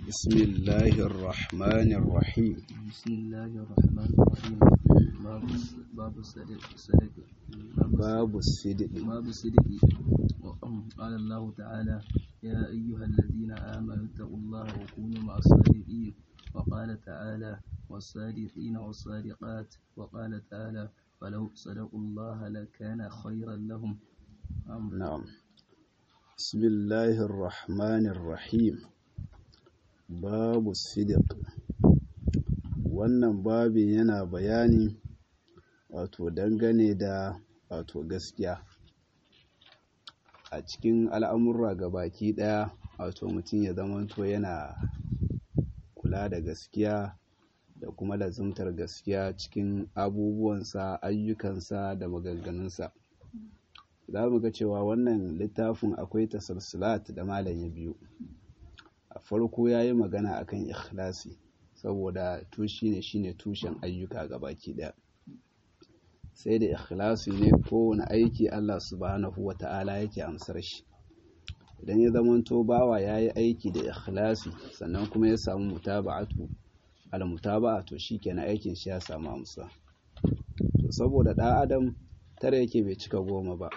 بسم الله الرحمن الرحيم بسم الله الرحمن الرحيم باب الس- باب الصدق الصدق باب الصدق باب الصدق قال الله تعالى يا أيها الذين آمنوا اتقوا الله وكونوا مع الصادقين وقال تعالى والصادقين والصادقات وقال تعالى فلو صدقوا الله لكان خيرا لهم أم نعم بسم الله الرحمن الرحيم باب الصدق wannan babin yana bayani wato dangane da wato gaskiya a cikin al'amurra baki ɗaya wato mutum ya zamanto yana kula da gaskiya da kuma lazumtar gaskiya cikin abubuwansa ayyukansa da maganganunsa za mu ga cewa wannan littafin akwai tasalsulat da malam ya biyu a farko ya yi magana akan ikhlasi saboda tushi ne shine tushen ayyuka baki ɗaya sai da ikhlasi ne kowane aiki Allah subhanahu wa ta'ala yake amsar shi idan ya zamanto bawa ya yi aiki da ikhlasi sannan kuma ya samu mutaba'atu al-mutaba'a to shikenan aikin shi ya samu amsa to saboda ɗan adam tare yake bai cika goma ba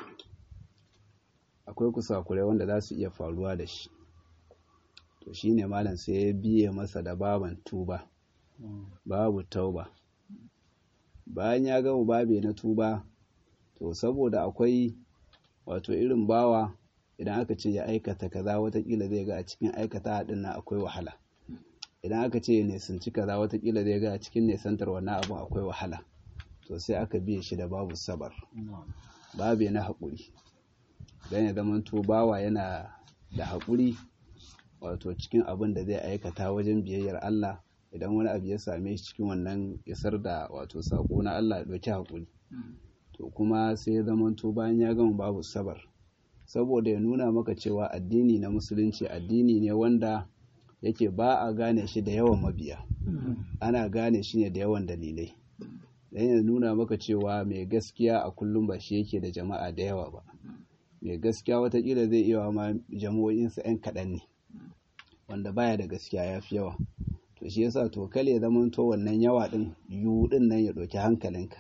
akwai kusakurai wanda za su iya faruwa da shi to shine malam sai ya biye masa da baban tuba babu tauba bayan ya gama babe na tuba to saboda akwai wato irin bawa idan aka ce ya aikata kaza watakila zai ga a cikin aikata haɗin nan akwai wahala idan aka ce ya nisanci kaza watakila zai ga a cikin nisantar wannan abin akwai wahala to sai aka biye shi da babu sabar babe na haƙuri don ya zama to bawa yana da haƙuri wato cikin abin da zai aikata wajen biyayyar Allah idan wani abu ya same shi cikin wannan isar da wato saƙo na Allah ya ɗauki haƙuri to kuma sai ya zama to bayan ya gama babu sabar saboda ya nuna maka cewa addini na musulunci addini ne wanda yake ba a gane shi da yawan mabiya ana gane shi ne da yawan dalilai don ya nuna maka cewa mai gaskiya a kullum ba shi yake da jama'a da yawa ba mai gaskiya watakila zai iya ma jama'o'insa 'yan kaɗan ne wanda baya da gaskiya ya fi yawa to shi yasa to kale ya zama to wannan yawa din yu din nan ya ɗauki hankalinka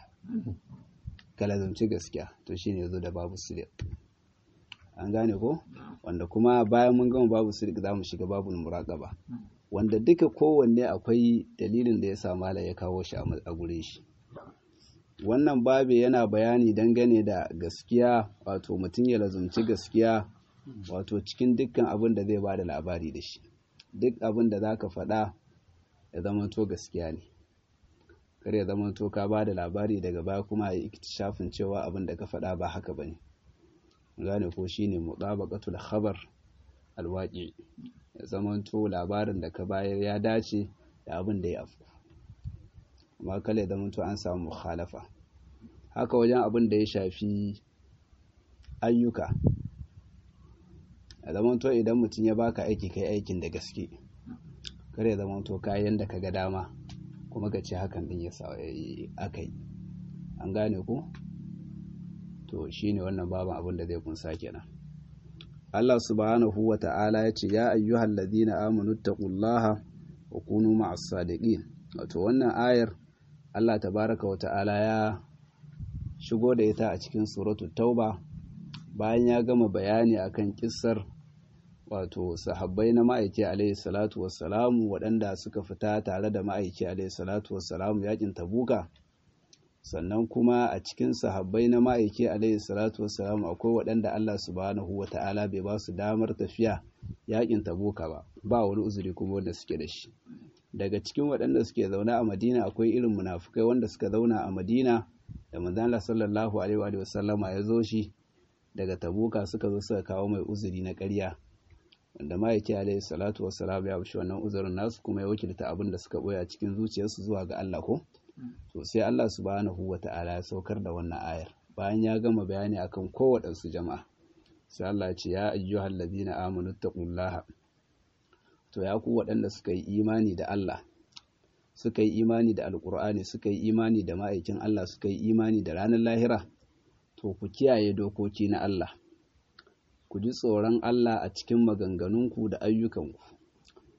ka lazumci gaskiya to shine yazo da babu sirik an gane ko wanda kuma bayan mun gama babu sirik za mu shiga babu muraqaba wanda duka kowanne akwai dalilin da ya sa mala ya kawo shi a gurin shi wannan babe yana bayani dangane da gaskiya wato mutum ya lazumci gaskiya wato cikin dukkan abin da zai bada labari da shi duk abin da zaka faɗa ya zamanto gaskiya ne kar ya zamanto ka bada labari daga baya kuma ya shafin cewa abin da ka faɗa ba haka bane gane ko shine mutabaqatul khabar alwaqi ya zamanto labarin da ka bayar ya dace da abin da ya afku amma kala ya zamanto an samu mukhalafa haka wajen abin da ya shafi ayyuka a zamanto idan mutum ya baka aiki kai aikin da gaske kare ya zamanto kayan da ka ga dama kuma ka ce hakan din ya sa aka yi an gane ku to shine wannan baban abin da zai kunsa kenan Allah subhanahu wa ta'ala ya ce ya ayyuhal ladina amanu taqullaha wa kunu ma'as sadiqin wato wannan ayar Allah tabaraka wa ta'ala ya shigo da ita a cikin suratul tauba bayan ya gama bayani akan kissar wato sahabbai na ma'aiki alaihi salatu wassalamu waɗanda suka fita tare da ma'aiki alaihi salatu wassalamu yakin tabuka sannan kuma a cikin sahabbai na ma'aiki alaihi salatu wassalamu akwai waɗanda Allah subhanahu wa ta'ala bai ba su damar tafiya yakin tabuka ba ba wani uzuri kuma wanda suke da shi daga cikin waɗanda suke zaune a madina akwai irin munafukai wanda suka zauna a madina da manzon sallallahu alaihi wa sallama ya zo shi daga tabuka suka zo suka kawo mai uzuri na ƙarya wanda ma'aiki alaihi salatu wassalam ya bashi wannan uzurin nasu kuma ya wakilta abin da suka boya cikin zuciyarsu zuwa ga Allah ko to sai Allah subhanahu wata'ala ya saukar da wannan ayar bayan ya gama bayani akan kowaɗansu jama'a sai Allah ya ce ya ayyuhal ladina amanu taqullaha to ya ku waɗanda suka yi imani da Allah suka yi imani da alkur'ani suka yi imani da ma'aikin Allah suka yi imani da ranar lahira to ku kiyaye dokoki na Allah ku ji tsoron Allah a cikin maganganunku da ayyukanku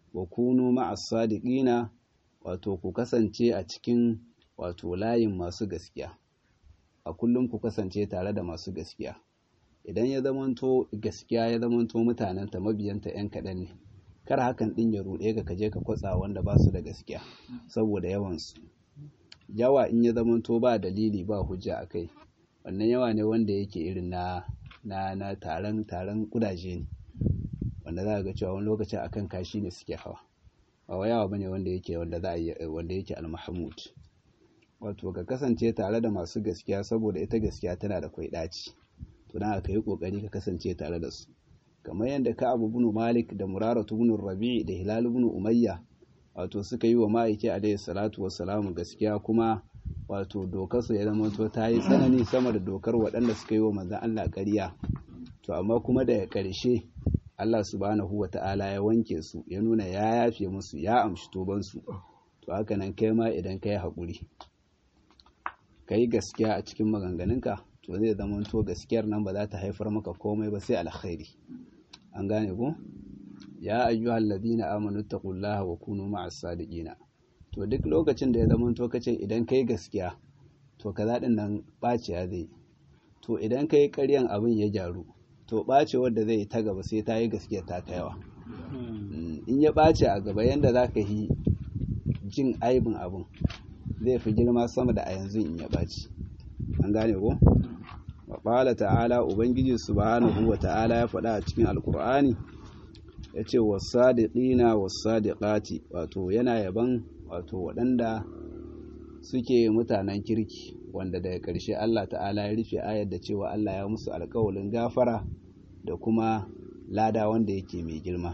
wa kunu ma'as sadiqina wato ku kasance a cikin wato layin masu gaskiya a kullum ku kasance tare da masu gaskiya idan ya zamanto gaskiya ya zamanto mutanenta mabiyanta yan kaɗan ne kar hakan ɗin ya ruɗe ka kaje ka kwatsa wanda ba su da gaskiya saboda yawansu yawa in ya zamanto ba dalili ba hujja a kai wannan yawa ne wanda yake irin na na na taron taron kudaje ne wanda za ga cewa wani lokacin akan kashi ne suke hawa ba wa yawa bane wanda yake wanda za a wanda yake al-mahmud wato ka kasance tare da masu gaskiya saboda ita gaskiya tana da kwai daci to dan aka yi kokari ka kasance tare da su kamar yadda ka abu bin malik da muraratu bin rabi da hilal bin umayya wato suka yi wa ma'aiki alaihi salatu wassalamu gaskiya kuma wato dokar su ya zama to ta yi tsanani sama da dokar waɗanda suka yi wa manzon Allah ƙarya to amma kuma da ƙarshe Allah subhanahu wa ta'ala ya wanke su ya nuna ya yafe musu ya amshi tobansu to haka nan kai ma idan ka yi haƙuri ka yi gaskiya a cikin maganganunka to zai zama to gaskiyar nan ba za ta haifar maka komai ba sai alkhairi an gane ku ya ayyuhal ladina amanu taqullaha wa kunu ma'as sadiqina to duk lokacin da ya zama to kace idan kai gaskiya to kaza din nan baciya zai to idan kai ƙaryan abin ya gyaru to ɓace wadda zai ta gaba sai ta yi gaskiya ta kaiwa in ya ɓace a gaba yadda za ka yi jin aibin abin zai fi girma sama da a yanzu in ya ɓace an gane ko waɓala ta'ala ubangiji subhanahu wa ta'ala ya faɗa a cikin alkur'ani ya ce wasadiƙina wasadiƙati wato yana yaban wato waɗanda suke mutanen kirki wanda daga ƙarshe Allah ta'ala ya rufe ayar da cewa Allah ya musu alƙawalin gafara da kuma lada wanda yake mai girma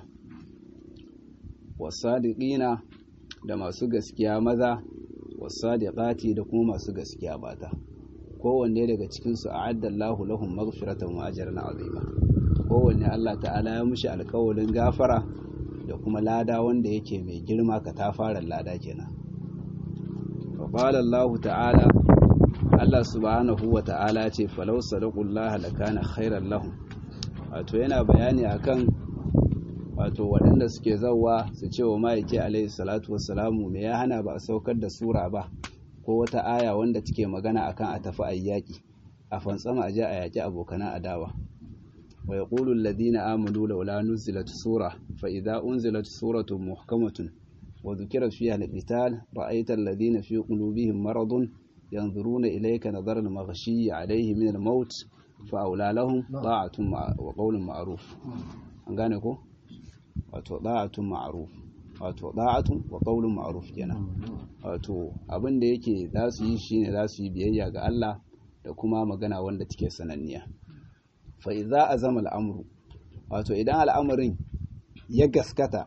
wasadiqina da masu gaskiya maza wasadiqati da kuma masu gaskiya mata kowanne daga cikin su a'adda Allahu lahum maghfiratan wa ajran azima kowanne Allah ta'ala ya mushi alƙawalin gafara da kuma lada wanda yake mai girma ka ta fara lada kenan فقال الله تعالى Allah subhanahu wa ta'ala ce falau sadaqullaha lakana khairan lahum wato yana bayani akan wato waɗanda suke zawa su ce wa ma'aiki alaihi salatu wassalamu me ya hana ba a saukar da sura ba ko wata aya wanda take magana akan a tafi ayyaki a fantsama a je a yaki abokanan adawa wa yaqulu alladhina amanu laula nuzilat sura fa idza unzilat suratun muhkamatun wa dhukira fiha al-qital ra'aita alladhina fi qulubihim maradun ينظرون إليك نظر المغشي عليه من الموت فأولى لهم طاعة وقول معروف an gane ko wato da'atun ma'ruf wato da'atun wa qaulun ma'ruf kenan wato abin da yake za su yi shine za su yi biyayya ga Allah da kuma magana wanda take sananniya fa idza azama al'amru wato idan al'amarin ya gaskata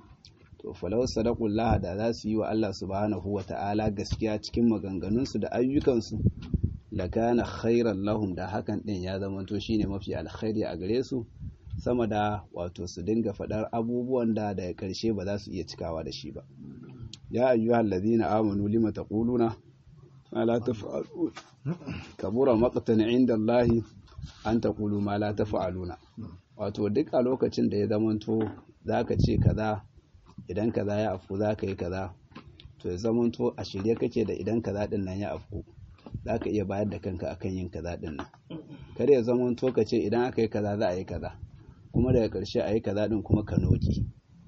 to falau sadaqullah da za su yi wa Allah subhanahu wa ta'ala gaskiya cikin maganganunsu da ayyukansu lakana khairan lahum da hakan din ya zama to shine mafi alkhairi a gare su sama da wato su dinga faɗar abubuwan da daga ƙarshe ba za su iya cikawa da shi ba ya ayyuhal ladina amanu lima taquluna ma la taf'alun kabura maqtan inda Allah an taqulu ma la taf'aluna wato duk a lokacin da ya zamanto zaka ce kaza idan kaza ya afku zaka yi kaza to ya zamanto a shirye kake da idan kaza din nan ya afku zaka iya bayar da kanka akan yin kaza din nan kar ya zamanto ka ce idan aka yi kaza za a yi kaza kuma daga ƙarshe a yi kaza din kuma ka noki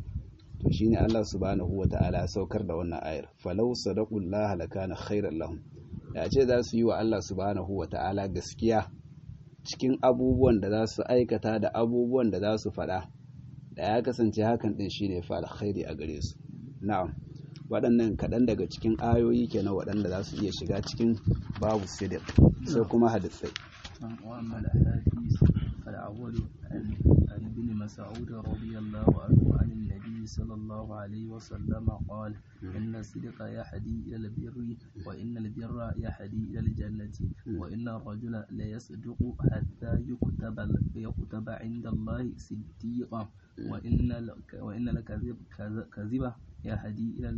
to shine Allah subhanahu wa ta'ala saukar da wannan ayar falau sadaqullaha lakana khairan lahum da ce za su yi wa Allah subhanahu wa ta'ala gaskiya cikin abubuwan da za su aikata da abubuwan da za su faɗa da ya kasance hakan din shine fa alkhairi a gare su na'am waɗannan kaɗan daga cikin ayoyi kenan waɗanda za su iya shiga cikin babu sidiq sai kuma hadisai وأما الأحاديث فالأول عن ابن مسعود رضي الله عنه عن النبي صلى الله عليه وسلم قال إن الصدق يهدي إلى البر وإن البر يهدي إلى الجنة وإن الرجل ليصدق حتى يكتب يكتب عند الله صديقا وإن وإن الكذب كذب يهدي إلى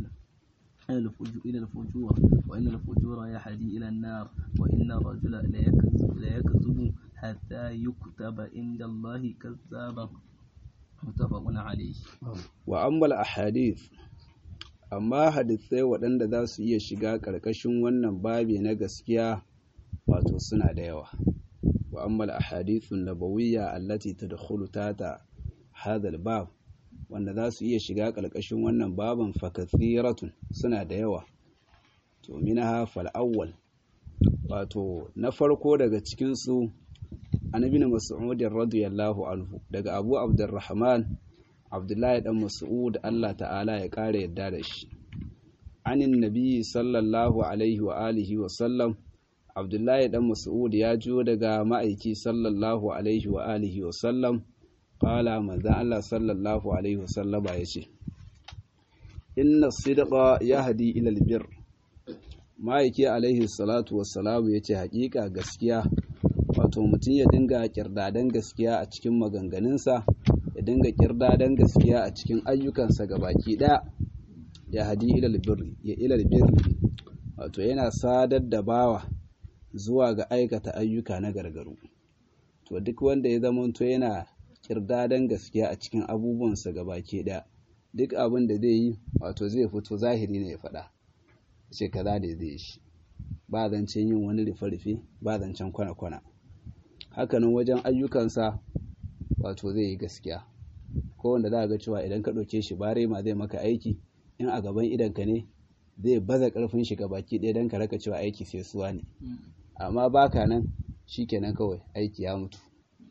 إلى الفجور وإن الفجور يهدي إلى النار وإن الرجل ليكذب, ليكذب حتى يكتب عند الله كذابا متفق عليه wa ammal ahadith amma hadisai waɗanda za su iya shiga ƙarƙashin wannan babi na gaskiya wato suna da yawa wa ammal ahadithun nabawiyya allati tadkhulu tata hadha al-bab wanda za su iya shiga ƙarƙashin wannan baban fakathiratun suna da yawa to minha fal awwal wato na farko daga cikin su annabi mas'ud radiyallahu anhu daga abu abdurrahman abdullahi dan mas'ud Allah ta'ala ya kare yadda da shi anin nabi sallallahu alaihi wa alihi wa sallam abdullahi dan mas'ud ya jiyo daga ma'aiki sallallahu alaihi wa alihi wa sallam qala manzo Allah sallallahu alaihi wa sallama yace inna sidqa yahdi ila albir ma'aiki alaihi salatu wassalamu yace hakika gaskiya wato mutum ya dinga kirdadan gaskiya a cikin maganganunsa ya dinga kirdadan gaskiya a cikin ayyukansa baki ɗaya ya hadi ilal birri ya ilal birri wato yana sadar da bawa zuwa ga aikata ayyuka na gargaru to duk wanda ya zamanto yana kirdadan gaskiya a cikin abubuwansa baki ɗaya duk abin da zai yi wato zai fito zahiri ne ya faɗa ce kaza da zai shi ba zancen yin wani rufe-rufe ba zancen kwana-kwana hakanan wajen ayyukansa wato zai yi gaskiya ko wanda za a ga cewa idan ka ɗauke shi bare ma zai maka aiki in a gaban idanka ne zai baza ƙarfin shi baki ɗaya don ka raka cewa aiki sai suwa ne amma baka nan shi kenan kawai aiki ya mutu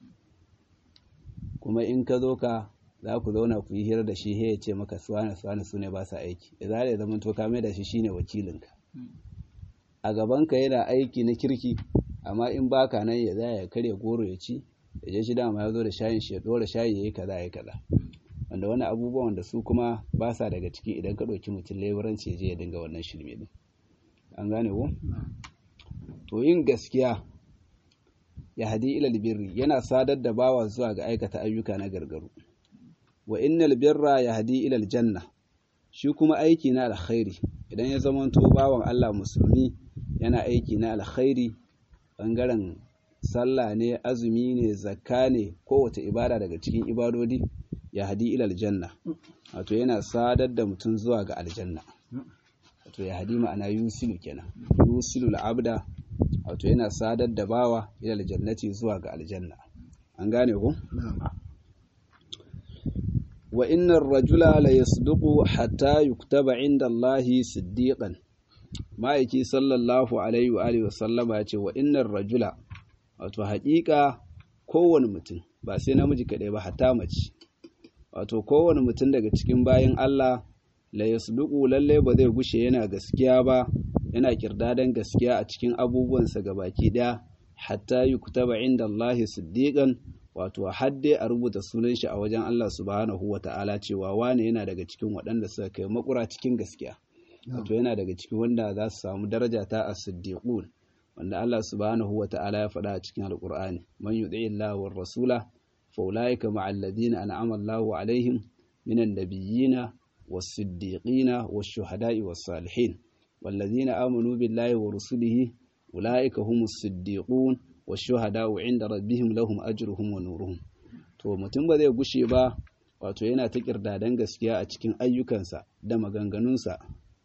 kuma in ka zo ka za ku zauna ku yi hira da shi ya ce maka suwana suwana su ne ba sa aiki da za ya zama to ka mai da shi shine wakilinka a gabanka yana aiki na kirki amma in baka nan ya za ya karya goro ya ci ya je shi dama ya zo da shayin shi ya dora shayi ya yi kaza ya kaza wanda wani abubuwan da su kuma ba sa daga ciki idan ka ɗauki mutum leburanci ya je ya dinga wannan shirme din an gane ko to yin gaskiya ya hadi ilal birri yana sadar da bawa zuwa ga aikata ayyuka na gargaru wa innal birra ya hadi ilal janna shi kuma aiki na alkhairi idan ya zamanto bawan Allah musulmi yana aiki na alkhairi bangaren sallah ne azumi ne zakka ne kowace ibada daga cikin ibadodi ya hadi ilal janna wato yana sadar da mutum zuwa ga aljanna wato ya hadi ma'ana yusilu kenan yusilu al'abda wato yana sadar da bawa ilal jannati zuwa ga aljanna an gane ku wa innar rajula la yasduqu hatta yuktaba inda Allahi siddiqan ma'aiki sallallahu alaihi wa alihi wasallama ya ce wa innar rajula wato haƙiƙa kowane mutum ba sai namiji kaɗai ba hatta mace wato kowane mutum daga cikin bayan Allah la yasduqu lalle ba zai gushe yana gaskiya ba yana kirdadan gaskiya a cikin abubuwansa gabaki ɗaya hatta yuktaba inda Allahi siddiqan wato hadde a rubuta sunan shi a wajen Allah subhanahu wa ta'ala cewa wane yana daga cikin waɗanda suka kai makura cikin gaskiya wato yana daga cikin wanda za su samu daraja ta as-siddiqun wanda Allah subhanahu wa ta'ala ya faɗa a cikin alqur'ani man yuti'i Allah war rasula fa ulaika ma'al ladina an'ama Allahu alaihim minan nabiyyina was-siddiqina wash-shuhada'i was-salihin والذين آمنوا بالله ورسله أولئك هم الصديقون washuhada'u inda rabbihim lahum ajruhum wa nuruhum to mutum ba zai gushe ba wato yana ta kirdadan gaskiya a cikin ayyukansa da maganganunsa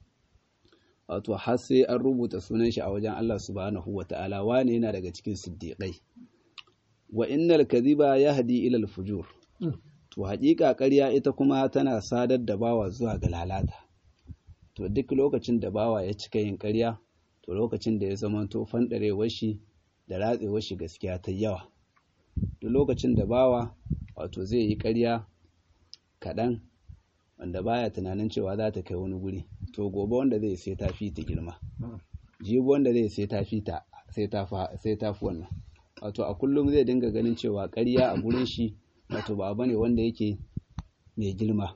wato har sai an rubuta sunan shi a wajen Allah subhanahu wata'ala wane yana daga cikin siddiqai wa innal kadhiba yahdi ila al-fujur to haƙiƙa ƙarya ita kuma tana sadar da bawa zuwa ga lalata to duk lokacin da bawa ya cika yin ƙarya to lokacin da ya zama to fandarewar shi da ratsewar shi gaskiya ta yawa duk lokacin da bawa wato zai yi ƙarya kaɗan wanda baya tunanin cewa za ta kai wani guri to gobe wanda zai sai ta fi ta girma jibi wanda zai sai ta fi ta sai ta fi wannan wato a kullum zai dinga ganin cewa ƙarya a gurin shi wato ba bane wanda yake mai girma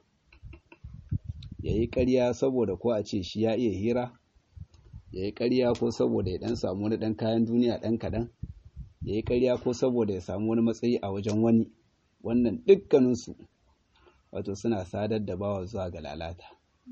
ya yi ƙarya saboda ko a ce shi ya iya hira ya yi ƙarya ko saboda ya ɗan samu wani ɗan kayan duniya ɗan kaɗan ya yi ƙarya ko saboda ya samu wani matsayi a wajen wani wannan dukkaninsu wato suna sadar da bawa zuwa ga lalata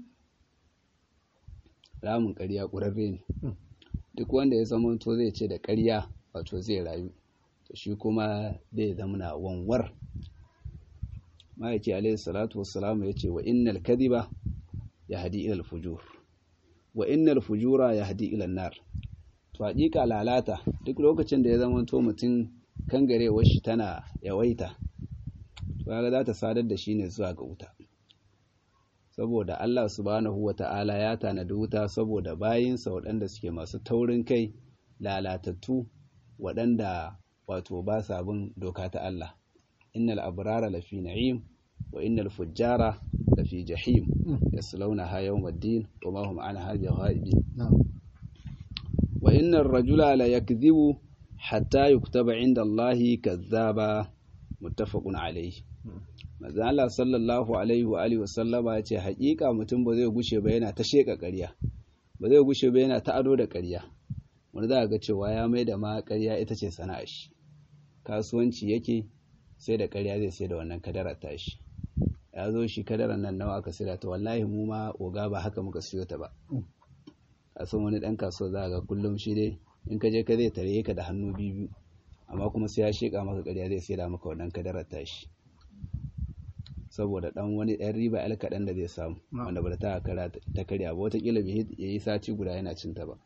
ramin ƙarya ƙurarre ne duk wanda ya zama to zai ce da ƙarya wato zai rayu to shi kuma zai zama na wanwar ma'aiki alaihi salatu wassalam ya ce wa innal kadhiba yahdi ila al-fujur wa innal fujura yahdi ila an-nar to hakika lalata duk lokacin da ya zama to mutum kangarewar shi tana yawaita to kaga za ta sadar da shi ne zuwa ga wuta saboda Allah subhanahu wata'ala ya tanadi wuta saboda bayinsa waɗanda suke masu taurin kai lalatattu waɗanda wato ba sa bin doka ta Allah innal abrara lafi na'im wa innal fujjara lafi jahim yaslawnaha yawmaddin wa ma hum anha bighaibi wa innar rajula la yakdhibu hatta yuktaba inda Allahi kazzaba muttafaqun alayhi manzo Allah sallallahu alaihi wa alihi wasallama yace haƙiƙa mutum ba zai gushe ba yana ta sheka ƙarya ba zai gushe ba yana ta ado da ƙarya wani za ga cewa ya mai da ma ƙarya ita ce sana'a shi kasuwanci yake sai da ƙarya zai sai da wannan kadarar tashi ya zo shi kadarar nan nawa aka sayar ta wallahi mu ma oga ba haka muka siyo ta ba a san wani ɗan kasuwa za ga kullum shi dai in ka je ka zai tare ka da hannu biyu amma kuma sai ya sheka maka ƙarya zai sai da maka wannan kadarar tashi saboda dan wani ɗan riba al kaɗan da zai samu wanda ba ta kara ta karya ba watakila bai yi sati guda yana cinta ba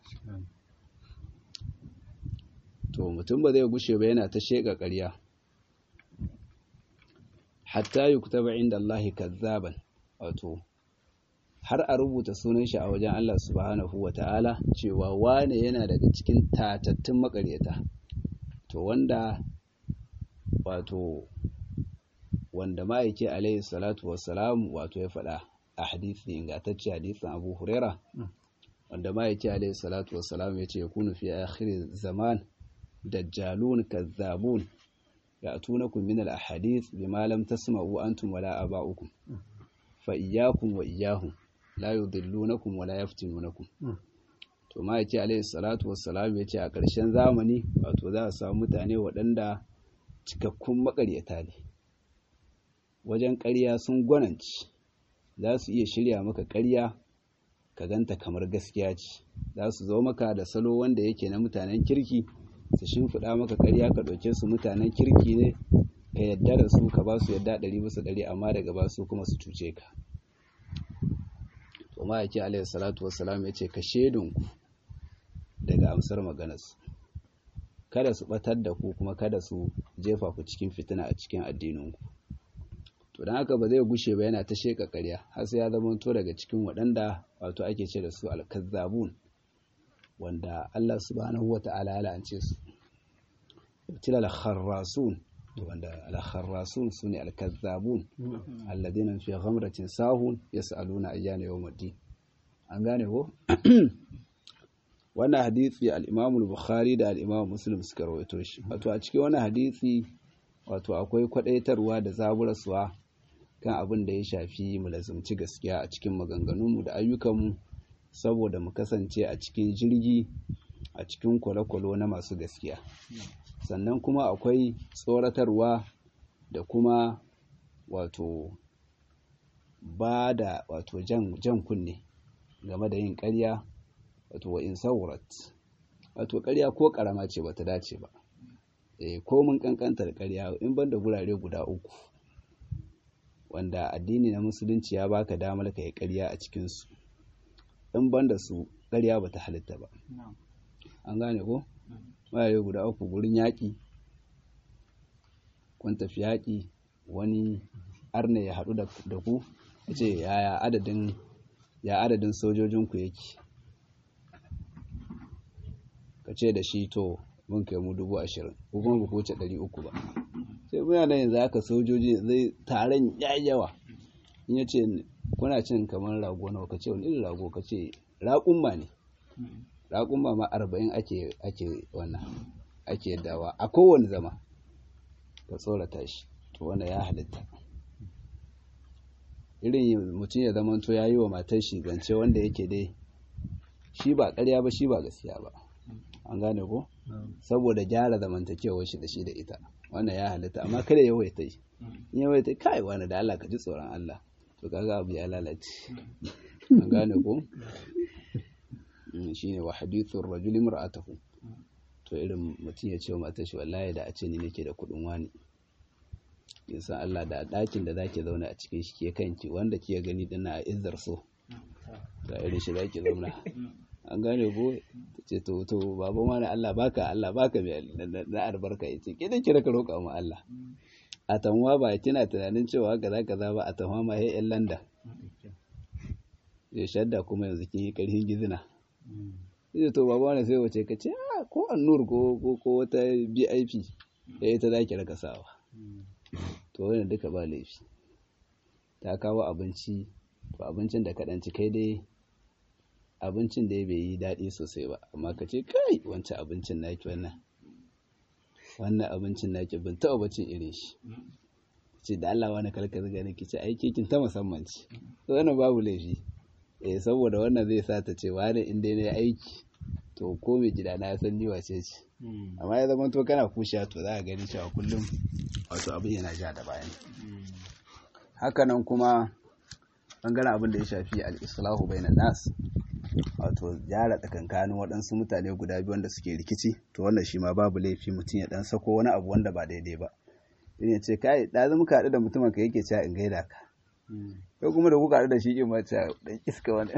to mutum ba zai gushe ba yana ta sheka ƙarya hatta yuktaba inda Allah kazzaban wato har a rubuta sunan shi a wajen Allah subhanahu wa ta'ala cewa wane yana daga cikin tatattun makaryata to wanda wato wanda ma'aiki alaihi salatu wassalam wato ya faɗa a hadisi ingantacce hadisin abu huraira wanda ma'aiki alaihi salatu wassalam ya ce ya kunu fi akhir zaman dajjalun kazzabun ya'tunakum min al-ahadith bima lam tasma'u antum wala aba'ukum fa iyyakum wa iyyahum la yudillunakum wala yaftinunakum to ma'aiki alaihi salatu wassalam ya ce a ƙarshen zamani wato za a samu mutane waɗanda cikakkun makaryata ne wajen ƙarya sun gwananci za su iya shirya maka ƙarya ka ganta kamar gaskiya ce za su zo maka da salo wanda yake na mutanen kirki su shimfiɗa maka ƙarya ka ɗauke su mutanen kirki ne ka yadda da su ka ba su yadda ɗari bisa ɗari amma daga ba su kuma su cuce ka to ma'aiki alaihi salatu wassalam ya ce ka shaidunku daga amsar maganarsu kada su ɓatar da ku kuma kada su jefa ku cikin fitina a cikin addininku to don haka ba zai gushe ba yana ta sheka ƙarya har sai ya zama to daga cikin waɗanda wato ake ce da su alkazzabun wanda Allah subhanahu wa ta'ala ya la'ance su tila al-kharrasun wanda al-kharrasun sune al-kazzabun alladhina fi ghamratin sahun yas'aluna ayyana yawmuddin an gane ko wannan hadisi al-Imam al-Bukhari da al-Imam Muslim suka rawaito shi wato a cikin wannan hadisi wato akwai kwadaitarwa da zaburarsuwa kan abin da ya shafi mu lazumci gaskiya a cikin maganganunmu da ayyukanmu saboda mu kasance a cikin jirgi a cikin kwale-kwale na masu gaskiya sannan kuma akwai tsoratarwa da kuma wato ba da wato jan, jan kunne game da yin ƙarya wato wa in saurat wato ƙarya ko ƙarama ce bata dace ba e, ko mun ƙanƙantar ƙarya in ban da gurare guda uku wanda addini na musulunci ya baka damar ka yi ƙarya a cikinsu in ban da su ƙarya bata halitta ba an gane ko gurare guda uku gurin yaƙi kun tafi yaƙi wani arne ya haɗu da ku ya ce yaya adadin ya adadin sojojinku yake ka ce da shi to mun kai mu dubu ashirin ko kuma ba ku wuce ɗari uku ba sai muna da yanzu haka sojoji zai taron yawa in ya ce kuna cin kamar rago nawa ka ce wani irin rago ka ce raƙumma ne raƙumma ma arba'in ake ake wannan ake dawa a kowane zama ka tsorata shi to wannan ya halitta irin mutum ya zama to ya yi wa matar shi zance wanda yake dai shi ba ƙarya ba shi ba gaskiya ba an gane ko saboda gyara zamantakewar shi da shi da ita wannan ya halitta amma kada ya waita yi in ya waita kai wani da Allah ka ji tsoron Allah to kaga abu ya lalace an gane ko shine wa hadithur rajuli mar'atahu to irin mutum ya ce wa matar shi wallahi da a ce ni nake da kudin wani kin san Allah da ɗakin da zaki zauna a cikin shi ke kanki wanda kike gani dinna a izzar so da irin shi zaki zauna an gane ko ce to to baba ma na Allah baka Allah baka mai na albarka yace ke da kira ka roƙa mu Allah a tanwa ba kina tunanin cewa kaza kaza ba a tanwa ma he yan landa ya shadda kuma yanzu kin yi karhin gizina sai to baba wani sai wace ka ce ko annur ko ko ko wata BIP da ita zaki raka sawa to wannan duka ba laifi ta kawo abinci to abincin da kaɗan ci kai dai abincin da bai yi daɗi sosai ba amma ka ce kai wancan abincin naki wannan wannan abincin naki ban taɓa bacin irin shi ce da Allah wani kalka zaga ne ki ce ai kekin ta musamman ce to wannan babu laifi eh saboda wannan zai sa ta ce wani in dai ne aiki to ko mai gida na san ni wace ce amma ya zama to kana kusha to za ka gani cewa kullum wato abin yana ja da bayan hakanan kuma bangaren abin da ya shafi al-islahu bainan nas wato gyara tsakankanin waɗansu mutane guda biyu wanda suke rikici to wannan shi ma babu laifi mutum ya dan sako wani abu wanda ba daidai ba irin ce kai da zama ka haɗu da mutumin ka yake cewa in gaida ka ko kuma da kuka haɗu da shi in ma cewa dan iska wani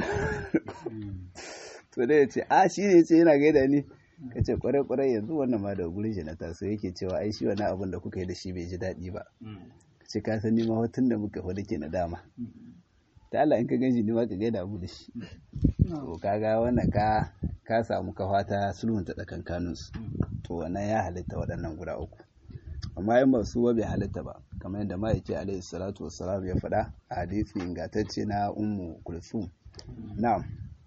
to dai ya ce a shi ne ce yana gaida ni ka ce kwarai kwarai yanzu wannan ma da gurin shi na taso yake cewa ai shi wannan abin da kuka yi da shi bai ji daɗi ba ka ce ka san ni ma hotun da muka hudu ke na dama ta Allah in ka ganshi ni ma ka gaida abu da shi to kaga wannan ka ka samu kafa ta sulhunta tsakankanin su to wannan ya halitta waɗannan guda uku amma in ba su bai halitta ba kamar yadda ma'aiki alaihi salatu wassalam ya faɗa a hadisi ingantacce na ummu kulsum na'am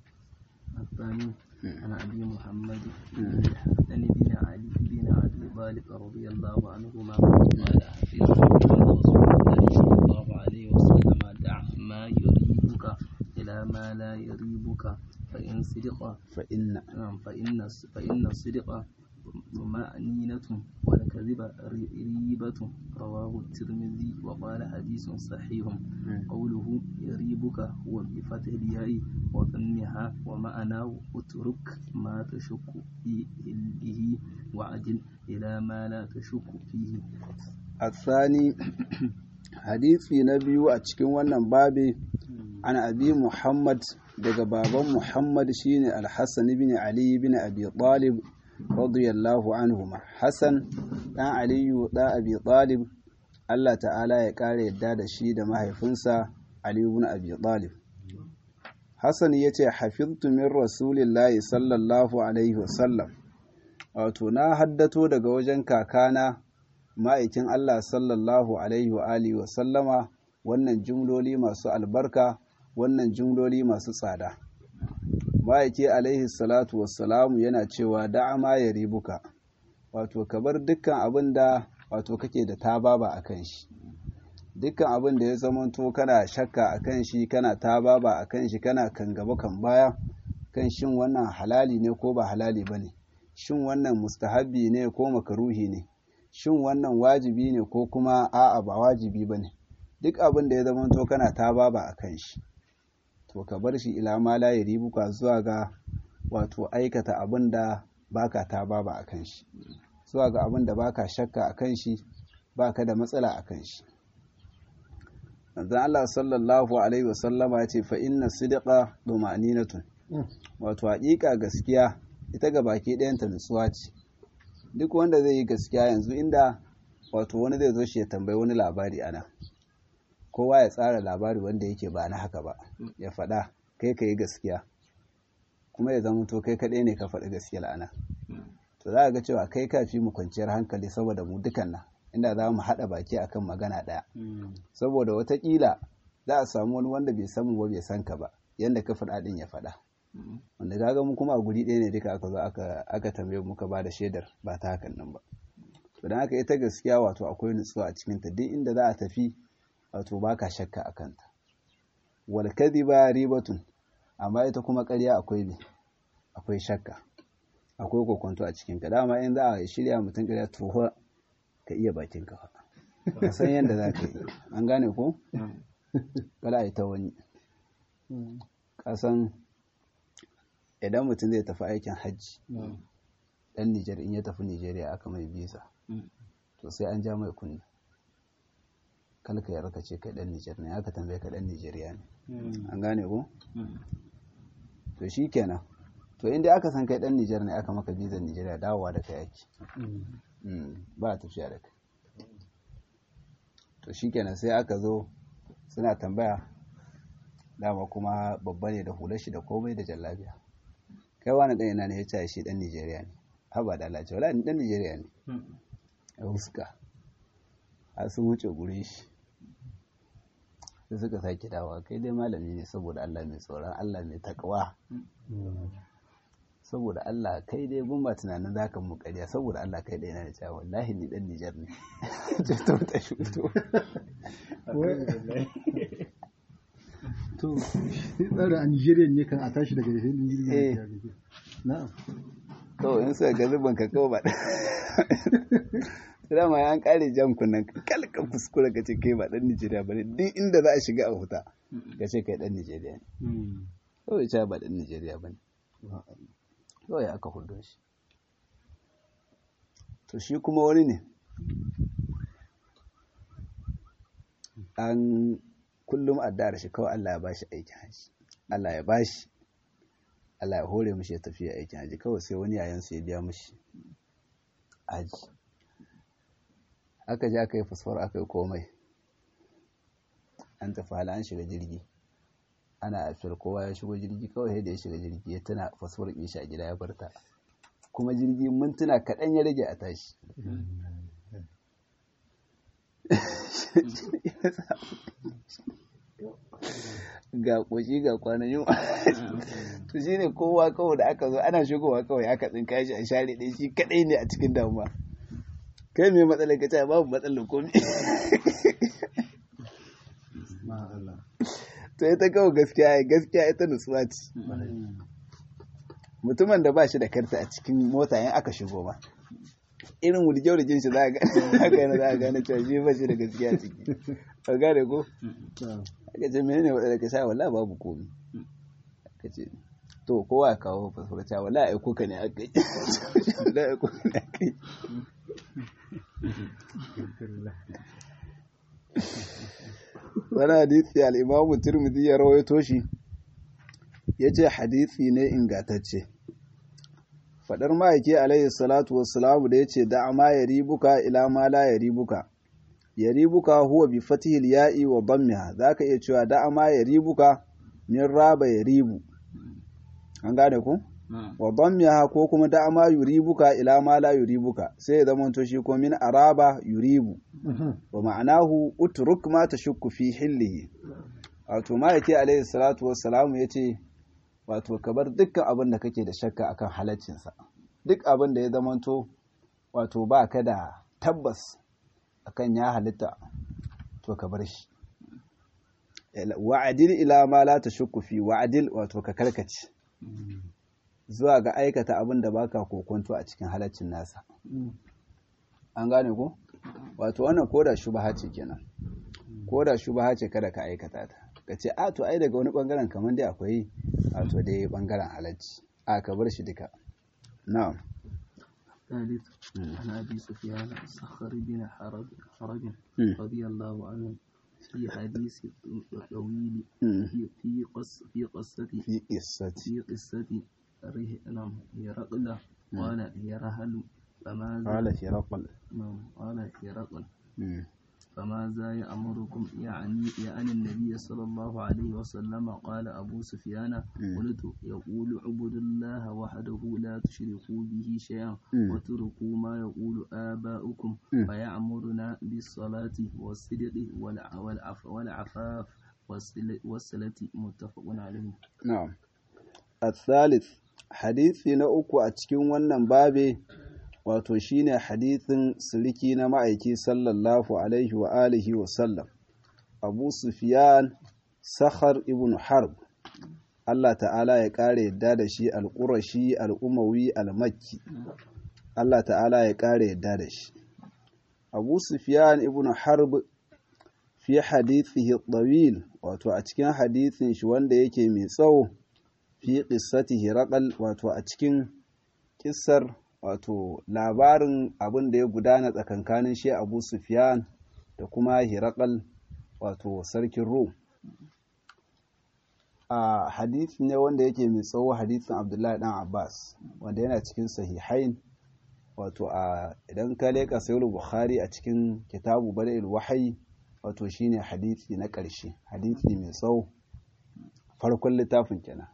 الثاني عن أبي محمد عن بن علي بن أبي طالب رضي الله عنهما قال حفظت من رسول الله صلى الله عليه وسلم دع ما يريبك إلى ما لا يريبك فإن صدق فإن فإن فإن الصدق طمأنينة والكذب ريبة رواه الترمذي وقال حديث صحيح قوله يريبك هو بفتح الياء وضمها ومعناه اترك ما تشك به وعدل إلى ما لا تشك فيه الثاني hadisi na biyu a cikin wannan babi an abi muhammad daga baban muhammad shine alhassan ibn ali ibn abi talib radiyallahu anhuma hassan dan aliyu da abi talib Allah ta'ala ya kare yadda da shi da mahaifinsa ali ibn abi talib hassan yace hafiztu min rasulillahi sallallahu alaihi wasallam wato na haddato daga wajen kakana ma'aikin Allah sallallahu Alaihi wa alihi wa sallama wannan jumloli masu albarka wannan jumloli masu tsada. Ma'aiki alaihi salatu wassalamu yana cewa da'ama ya ribuka, wato ka bar dukkan abin da wato kake da tababa a kan shi. Dukkan abin da ya zamanto kana shakka a kan shi, kana tababa a kan shi, kana kan gaba kan baya, kan shin wannan halali ne ko ba halali ba ne, shin wannan mustahabbi ne ko makaruhi ne. shin wannan wajibi ne ko kuma a'a ba wajibi ba ne duk abin da ya zama to kana ta baba a kan shi to ka bar shi ila ma la ribuka zuwa ga wato aikata abin da baka ta baba a kan shi zuwa ga abin da baka shakka a kan shi baka da matsala a kan shi manzon Allah sallallahu alaihi wasallama ya ce fa inna sidqa dumaninatun wato haƙiƙa gaskiya ita ga baki ɗayanta nutsuwa ce duk wanda zai yi gaskiya yanzu inda wato wani zai zo shi ya tambayi wani labari ana kowa ya tsara labari wanda yake ba na haka ba ya faɗa kai ka yi gaskiya kuma ya zama to kai kaɗai ne ka faɗi gaskiya ana to za a ga cewa kai ka fi mu kwanciyar hankali saboda mu dukan nan inda za mu haɗa baki akan magana ɗaya saboda watakila za a samu wani wanda bai san mu ba bai san ka ba yanda ka faɗa ɗin ya faɗa wanda kaga mu kuma a guri ɗaya ne duka aka zo aka tambaye muka ba da shaidar ba ta hakan nan ba to dan haka ita gaskiya wato akwai nutsuwa a cikin ta duk inda za a tafi wato baka shakka a kanta wal kadhiba ribatun amma ita kuma ƙarya akwai me akwai shakka akwai kokonto a cikin ka dama in za a shirya mutum ƙarya to ka iya bakin ka ka san yadda za ka yi an gane ko kada a yi ta wani kasan idan mutum zai tafi aikin hajji dan Nijar in ya tafi Nijeriya aka mai bisa to sai an ja mai kunna kalka ya raka ce kai dan Nijar ne aka tambaye ka dan Nijeriya ne an gane ko to shi kenan to inda aka san kai dan Nijar ne aka maka bizar Nijeriya dawowa da kai yake ba a tafiya da kai to shi kenan sai aka zo suna tambaya dama kuma babba ne da hular shi da komai da jallabiya kai wani dan ina ne ya ce shi dan Nijeriya ne haba da Allah ce wala ni dan Nijeriya ne a huska har sun wuce gurin shi sai suka sake dawa kai dai malami ne saboda Allah mai tsoron Allah mai takawa saboda Allah kai dai bin ba tunanin za ka mu ƙarya saboda Allah kai dai na da cewa wallahi ni dan Nijar ne ce to ta shuto to tsara a Nigeria ne kan a tashi daga filin jirgin na'am kawai in suka ga zuban ka kawai ba dama ya an kare jan kunnan kalka kuskure ka ce kai ba dan Nijeriya bane duk inda za a shiga a huta ka ce kai dan Nijeriya ne kawai ce ba dan Nijeriya bane kawai aka hudo shi to shi kuma wani ne an kullum addu'ar shi kawai Allah ya bashi aikin haji Allah ya bashi Allah ya hore mishi ya tafiya aikin haji kawai sai wani yayan su ya biya mishi haji aka je aka yi fasfar aka yi komai an tafi hala an shiga jirgi ana afiyar kowa ya shigo jirgi kawai da ya shiga jirgi ya tuna fasfar ɗin shi a gida ya barta kuma jirgi mintuna kaɗan ya rage a tashi ga ƙoshi ga kwanan yunwa to shi ne kowa kawai da aka zo ana shigowa kawai aka tsinka shi a share ɗaya shi kaɗai ne a cikin damuwa kai mai matsalar ka ce babu matsalar komi to ita kawai gaskiya gaskiya ita nutsuwa ce mutumin da ba shi da karta a cikin mota yan aka shigo ba irin wurge-wurgen shi za a gane za a gane cewa shi ba shi da gaskiya ciki ka gane ko aka ce menene wadda ka sha wala babu komi ka ce to kowa ya kawo fasfura cewa wala aiko ka ne aka yi wala aiko ka ne aka yi wani hadisi al'imamu turmidi ya rawaito shi ya ce hadisi ne ingatacce faɗar ma'aiki alayhi salatu wassalamu da ya ce da ma ya ribuka ila ma la ya ribuka ya ribuka huwa bi fatihil ya'i wa dammiha za ka iya cewa da ma ya ribuka min raba ya ribu an gane ku? wa dammiha ko kuma da ma yuribuka ila ma la yuribuka sai ya zama to shi ko min araba yuribu wa ma'anahu utruk ma tashukku fi hillihi wato ma yake alaihi salatu wassalamu yace wato ka bar dukkan abin da kake da shakka akan halaccinsa duk abin da ya zama to wato ba ka da tabbas akan ya halitta to ka bar shi wa'adil ila ma la tashukku fi wa'adil wato ka karkace zuwa ga aikata abin da baka kokonto a cikin halaccin nasa an gane ko wato wannan koda shubha ce kenan koda shubha ce kada ka aikata ta ka ce a to ai daga wani bangaren kamar dai akwai wato dai bangaren halacci a ka bar shi duka na'am ثالث عن أبي سفيان الصخر بن حرب حرب رضي الله عنه في حديث طويل في في قص في قصة في قصة في قصة نعم هرقل قال هرهل فماذا قال هرقل نعم قال هرقل فماذا يأمركم يعني يعني النبي صلى الله عليه وسلم قال أبو سفيان قلت يقول اعبدوا الله وحده لا تشركوا به شيئا واتركوا ما يقول آباؤكم فيأمرنا بالصلاة والصدق والعف والعفاف والصلة متفق عليه نعم الثالث hadisi na uku a cikin wannan babe wato shine hadisin siliki na ma'aiki sallallahu alaihi wa alihi wa sallam abu sufyan sakhar ibn harb Allah ta'ala ya ƙara yadda da shi al-qurashi al-umawi al-makki Allah ta'ala ya ƙara yadda da shi abu sufyan ibn harb fi hadithihi tawil wato a cikin hadisin shi wanda yake mai tsawo fi qissatihi raqal wato a cikin kissar wato labarin abin da ya gudana tsakankanin shi Abu Sufyan da kuma Hiraqal wato sarkin rum a hadisi ne wanda yake mai tsawo hadisin abdullahi dan abbas wanda yana cikin sahihain wato a idan ka leka sayar bukhari a cikin kitabu bada'il wahayi wato shine hadisi na ƙarshe hadisi mai tsawo farkon littafin kenan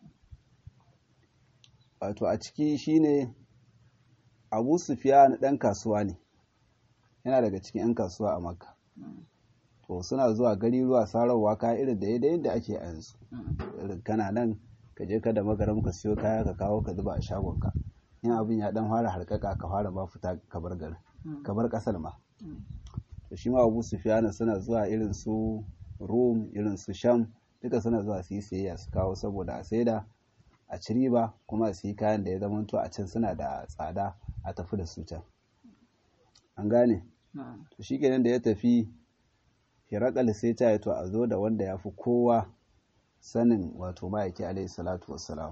wato a ciki shine abu sufiya ɗan kasuwa ne yana daga cikin 'yan kasuwa a makka to suna zuwa gari ruwa sararwa kaya irin da yadda yadda ake yanzu irin kana nan ka je ka da magaram ka siyo kaya ka kawo ka zuba a shagonka in abin ya dan fara harkaka ka fara ba fita ka bar garin ka bar kasar ma to shi ma abu sufiyana suna zuwa irin su rum irin su sham duka suna zuwa su yi sayayya su kawo saboda a saida a ci riba kuma su yi kayan da ya zama to a can suna da tsada a tafi da su can an gane to shi kenan da ya tafi hirakal sai ta yi to a zo da wanda ya fi kowa sanin wato ma'aiki alaihi salatu wassalam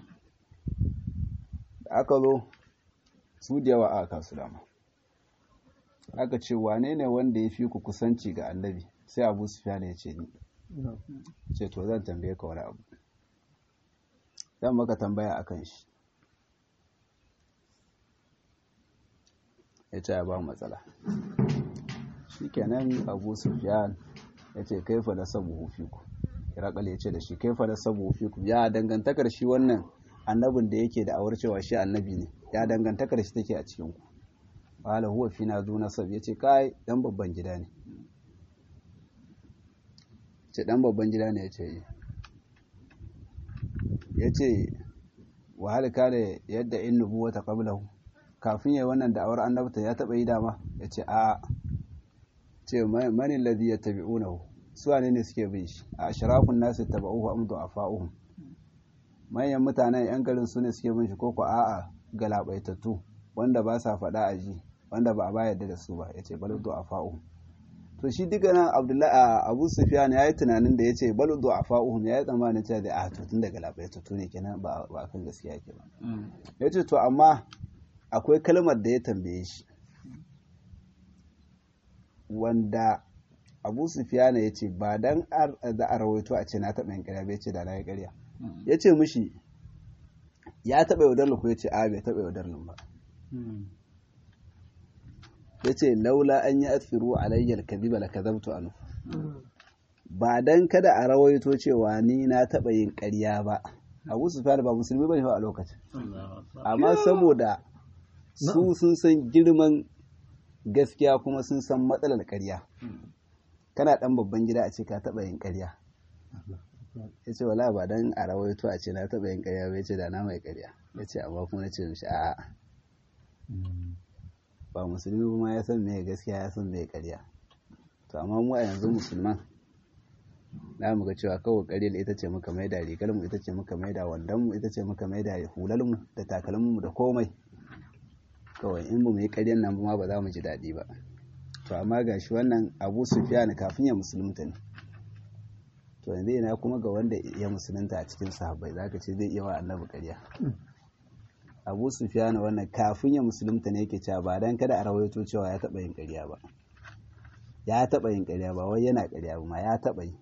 da aka zo su da yawa aka kasu dama aka ce wane ne wanda ya fi ku kusanci ga annabi sai abu sufiyan ya ce ni ce to zan tambaye ka wani abu zan maka tambaya akan shi ya ce ya ba matsala shi kenan abu sufiyan ya ce kaifa da sabu hufiku irakal ya ce da shi kaifa da sabu hufiku ya dangantakar shi wannan annabin da yake da awar cewa shi annabi ne ya dangantakar shi take a cikin ku wala huwa fi na zo nasab ya ce kai dan babban gida ne ce dan babban gida ne ya ce ya ce wahal kare yadda in nubuwata qablahu kafin yayi wannan da'awar annabta ya taba yi dama ya ce a ce mani ladhi yattabi'unahu su wane ne suke bin shi a ashrafun nasu tabauhu am du'afa'uhum manyan mutanen yan garin su ne suke bin shi koko a'a galabaitattu wanda ba sa faɗa a ji wanda ba a ba yadda da su ba yace bal du'afa'uhum to shi duka nan abdullahi abu sufyan ya yi tunanin da ya ce bal du'afa'uhum ya yi tsammanin cewa da a to tun daga labaitattu ne kenan ba ba kan gaskiya yake ba yace to amma akwai kalmar da ya tambaye shi wanda abu sufiyana ya ce ba dan da a rawaito a ce na taɓa yin ƙarya bai ce da na yi ƙarya ya ce mishi ya taɓa yaudar ku ya ce a bai taɓa yaudar ba ya ce laula an yi asiru alayyar kadiba la kazabtu anu ba dan kada a rawaito cewa ni na taɓa yin ƙarya ba abu sufiyana ba musulmi ba ne a lokacin amma saboda su sun san girman gaskiya kuma sun san matsalar ƙarya kana ɗan babban gida a ce ka taɓa yin ƙarya ya ce wala ba don a rawaito a ce na taɓa yin ƙarya ba ya ce da na mai ƙarya ya ce amma kuma na ce mishi a'a ba musulmi kuma ya san mai gaskiya ya san mai ƙarya to amma mu a yanzu musulman na mu ga cewa kawai ƙaryar ita ce muka maida rigar mu ita ce muka maida wandon mu ita ce muka maida hular mu da takalmin mu da komai kawai in mu yi ƙaryan nan ma ba za mu ji daɗi ba to amma ga shi wannan abu sufiyan kafin ya musulunta ne to yanzu ina kuma ga wanda ya musulunta a cikin sahabbai za ka ce zai iya wa annabi ƙarya abu sufiyan wannan kafin ya musulunta ne yake cewa ba dan kada a rawaito cewa ya taɓa yin ƙarya ba ya taɓa yin ƙarya ba wai yana ƙarya ba ma ya taɓa yi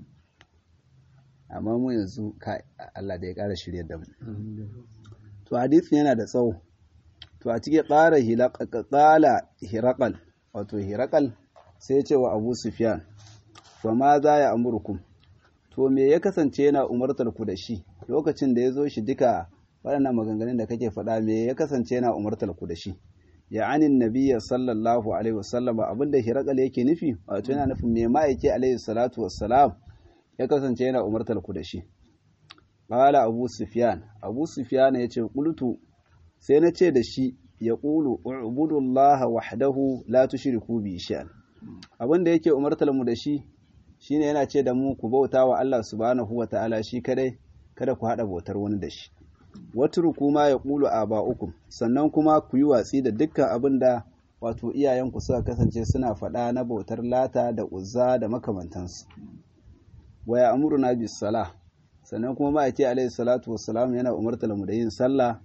amma mu yanzu Allah da ya ƙara shirya da mu to hadisin yana da tsawo to a cikin ƙara ƙala hirakal wato hirakal sai ce wa abu sufyan wa ma za ya amurkum to me ya kasance yana umartar ku da shi lokacin da ya zo shi duka waɗannan maganganun da kake faɗa me ya kasance yana umartar ku da shi ya anin nabiya sallallahu alaihi wasallam abinda hirakal yake nufi wato yana nufin me ma'aiki alaihi salatu wassalam ya kasance yana umartar ku da shi qala abu sufyan abu sufyan ya ce qultu sai na ce da shi ya ƙulu ubudullaha wahdahu la tushriku bi shay'an abin da yake umartar mu da shi shine yana ce da mu ku bauta wa Allah subhanahu wa ta'ala shi kadai kada ku hada bautar wani da shi watruku ma ya ƙulu aba'ukum sannan kuma ku yi watsi da dukkan abin da wato iyayenku suka kasance suna faɗa na bautar lata da uzza da makamantansu wa ya amuruna bis salah sannan kuma ma'aiki alaihi salatu wassalam yana umartar mu da yin sallah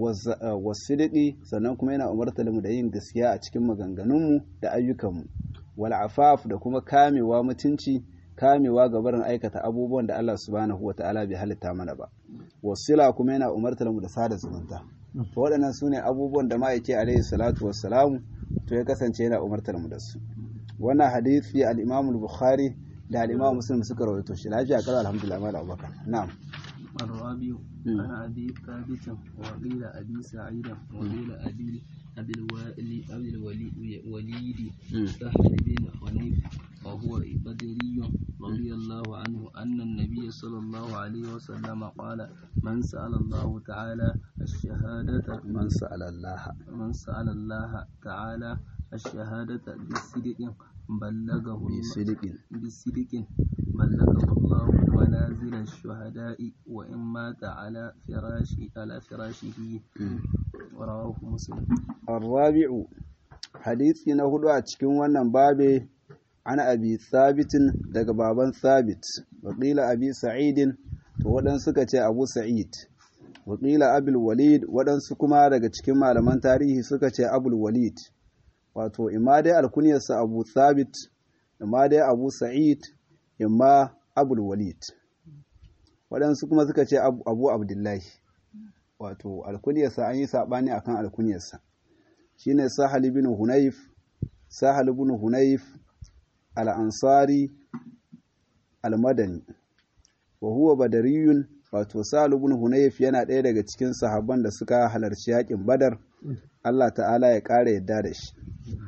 wasidiki sannan kuma yana umartar mu da yin gaskiya a cikin maganganunmu da ayyukanmu wal afaf da kuma kamewa mutunci kamewa ga barin aikata abubuwan da Allah subhanahu wa ta'ala bai halitta mana ba wasila kuma yana umartar mu da sada zumunta to waɗannan su ne abubuwan da ma'aike alaihi salatu wassalamu to ya kasance yana umartar mu da su wannan hadisi al-imam al-bukhari da al-imam muslim suka rawaito shi lafiya kala alhamdulillah mal abubakar na'am الرابع عن أبي ثابت وقيل أبي سعيد وقيل أبي أبي الوالي أبي الولي وليد سهل بن حنيف وهو بدري رضي الله عنه أن النبي صلى الله عليه وسلم قال من سأل الله تعالى الشهادة man sa'ala Allah من سأل الله تعالى الشهادة بالصدق بلغه bi sidiqin بصدق بلغه الله منازل الشهداء وإن مات على فراش على فراشه رواه مسلم الرابع hadisi na hudu a cikin wannan babe ana abi sabitin daga baban sabit wakila abi sa'idin to waɗansu suka ce abu sa'id wakila abul walid waɗansu kuma daga cikin malaman tarihi suka ce abul walid wato imma dai alkunyarsa abu sabit imma dai abu sa'id imma abul walid waɗansu kuma suka ce abu abdullahi wato alkunyarsa an yi saɓani akan alkunyarsa shine sahal ibn hunayf sahal ibn hunayf al-ansari al-madani wa huwa badariyun wato sahal ibn hunayf yana ɗaya daga cikin sahabban da suka halarci yakin badar Allah ta'ala ya ƙara yadda da shi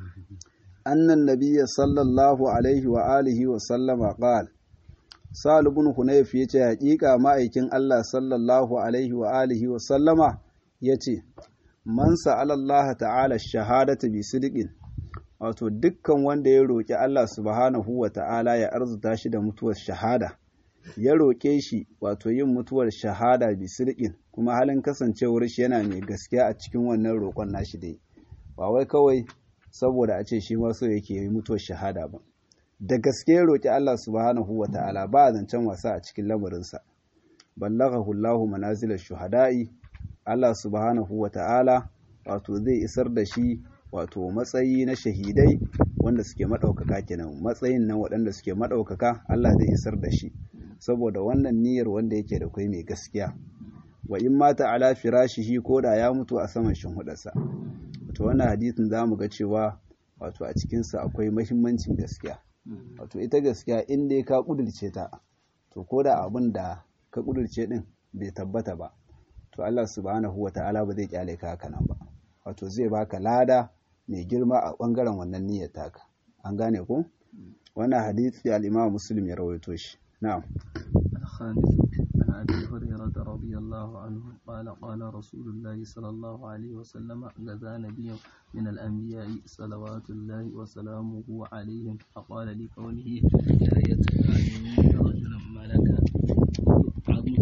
annan nabiyya sallallahu alaihi wa alihi wa sallama qala sahal ibn hunayf yace haƙiƙa ma'aikin Allah sallallahu alaihi wa alihi wa sallama yace man sa'ala Allah ta'ala shahadata bi sidqin wato dukkan wanda ya roƙi Allah subhanahu wa ta'ala ya arzuta shi da mutuwar shahada ya roƙe shi wato yin mutuwar shahada bi sidqin kuma halin kasancewar shi yana mai gaskiya a cikin wannan roƙon nashi dai ba wai kawai saboda a ce shi ma so yake yi mutuwar shahada ba da gaske ya roƙi Allah subhanahu wa ta'ala ba zancen wasa a cikin lamarinsa ballaghahu Allahu manazilash shuhada'i Allah subhanahu wa ta'ala wato zai isar da shi wato matsayi na shahidai wanda suke maɗaukaka kenan matsayin nan waɗanda suke maɗaukaka Allah zai isar da shi saboda wannan niyyar wanda yake da kai mai gaskiya wa in mata ala firashihi ko da ya mutu a saman shinhudarsa wato wannan hadisin za mu ga cewa wato a cikinsa akwai mahimmancin gaskiya wato ita gaskiya in dai ka ƙudurce ta to ko da abin da ka ƙudurce ɗin bai tabbata ba to Allah subhanahu wa ta'ala ba zai kyale ka haka nan ba wato zai baka lada mai girma a bangaren wannan niyyar taka an gane ko wannan hadisi al-Imam Muslim ya rawaito shi na'am الخامس عن أبي هريرة رضي الله عنه قال قال رسول الله صلى الله عليه وسلم غزا نبي من الأنبياء صلوات الله وسلامه عليهم فقال لقومه لا يتبعني رجل ملك عظم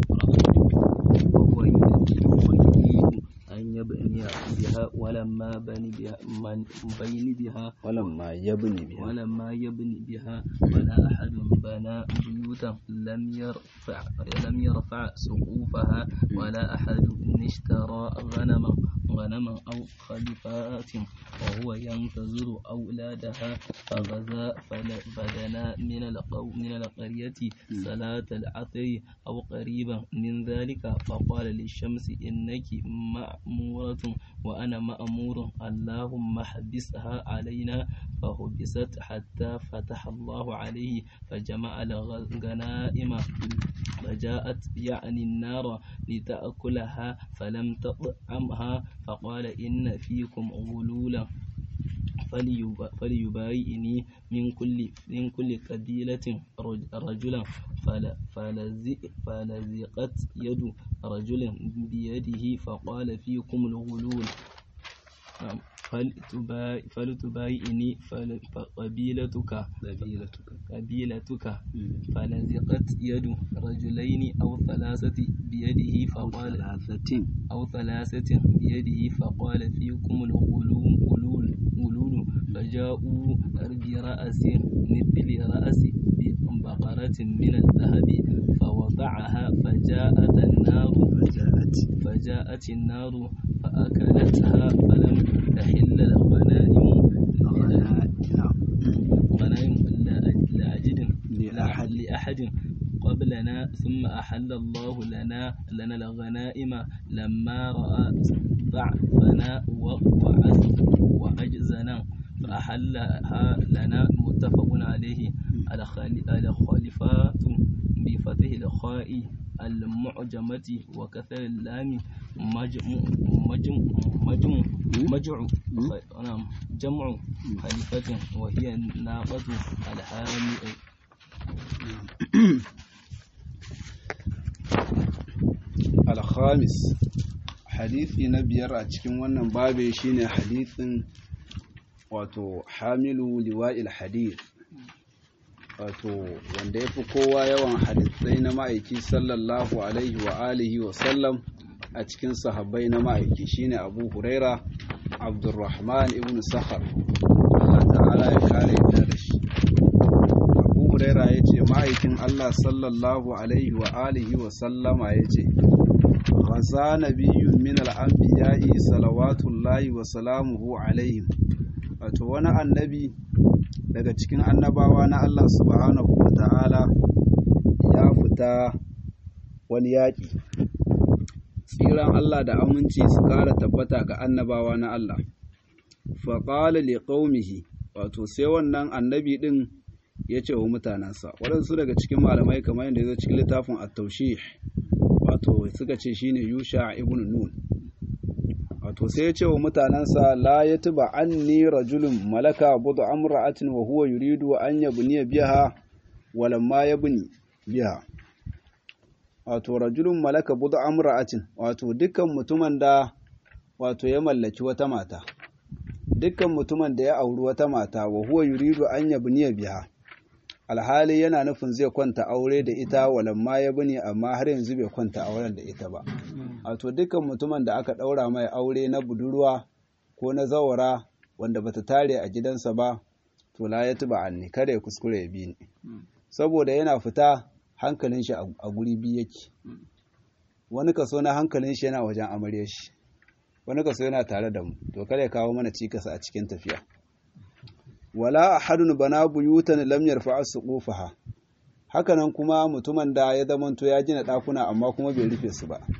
وهو يريد أن يبني بها ولما بني بها من بين بها walamma yabni biha ولما يبني بها ولا أحد بنى بيوتا لم يرفع لم يرفع سقوفها ولا أحد اشترى غنما غنما أو خلفات وهو ينتظر أولادها فغزا فل- فدنا من القو من القرية صلاة العصر أو قريبا من ذلك فقال للشمس إنك مأمورة وأنا مأمور اللهم احبسها علينا فحبست حتى فتح الله عليه فجمع الغنائم فجاءت يعني النار لتأكلها فلم تطعمها فقال إن فيكم غلولا فليب- فليبايعني من كل من كل قبيلة رج- رجلا فل- فلزق- فلزقت يد رجل بيده فقال فيكم الغلول نعم. فلتباي- فلتبايعني فل- فقبيلتك qabilatuka قبيلتك فلزقت يد رجلين أو ثلاثة بيده فقال thalathatin أو ثلاثة بيده فقال فيكم الغلول غلول غلول فجاءوا برأس مثل رأس بقرة من الذهب فوضعها فجاءت النار ja'at فجاءت النار فأكلتها فلم تحل الغنائم na'am لأحد قبلنا ثم أحل الله لنا لنا الغنائم لما رأى ضعفنا وعز وعجزنا فأحلها لنا متفق عليه الخليفات بفتح الخاء المعجمة وكسر اللام مجمع مجمع مجمع مجمع نعم جمع خليفة وهي الناقة الحامل alhamis hadithi na biyar a cikin wannan babe shine hadithin wato hamilu liwa'il hadith wato wanda ya fi kowa yawan hadithai na ma'aiki sallallahu alaihi wa alihi wa sallam a cikin sahabbai na ma'aiki shine abu huraira abdurrahman ibn sakhar Allah ta'ala ya kare yadda da shi abu huraira ya ce ma'aikin Allah sallallahu alaihi wa alihi wa sallama ya ce غزا نبي من الأنبياء صلوات الله وسلامه عليهم wato wani annabi daga cikin annabawa na Allah subhanahu wa ta'ala ya fita wani yaƙi tsiran Allah da aminci su ƙara tabbata ga annabawa na Allah faƙala li qaumihi wato sai wannan annabi ɗin ya ce wa mutanensa waɗansu daga cikin malamai kamar yadda ya zo cikin littafin at-tawshih wato suka ce shine Yusha ibn Nun wato sai ya ce wa mutanansa la yatba anni rajulun malaka budu amra'atin wa huwa yuridu an yabni biha walamma yabni biha wato rajulun malaka budu amra'atin wato dukkan mutumin da wato ya mallaki wata mata dukkan mutumin da ya auri wata mata wa huwa yuridu an yabni biha alhali yana nufin zai kwanta aure da ita walamma ya bane amma har yanzu bai kwanta auren da ita ba wato dukkan mutumin da aka ɗaura mai aure na budurwa ko na zawara wanda bata tare a gidansa ba to la ya tuba anni kada ya kuskure ya bi ni saboda yana fita hankalin shi a guri biyu yake wani kaso na hankalin shi yana wajen amarya shi wani kaso yana tare da mu to kada ya kawo mana cikas a cikin tafiya wala ahadun bana buyutan lam yarfa'a suqufaha hakanan kuma mutumin da ya zamanto ya gina dakuna amma kuma bai rufe su ba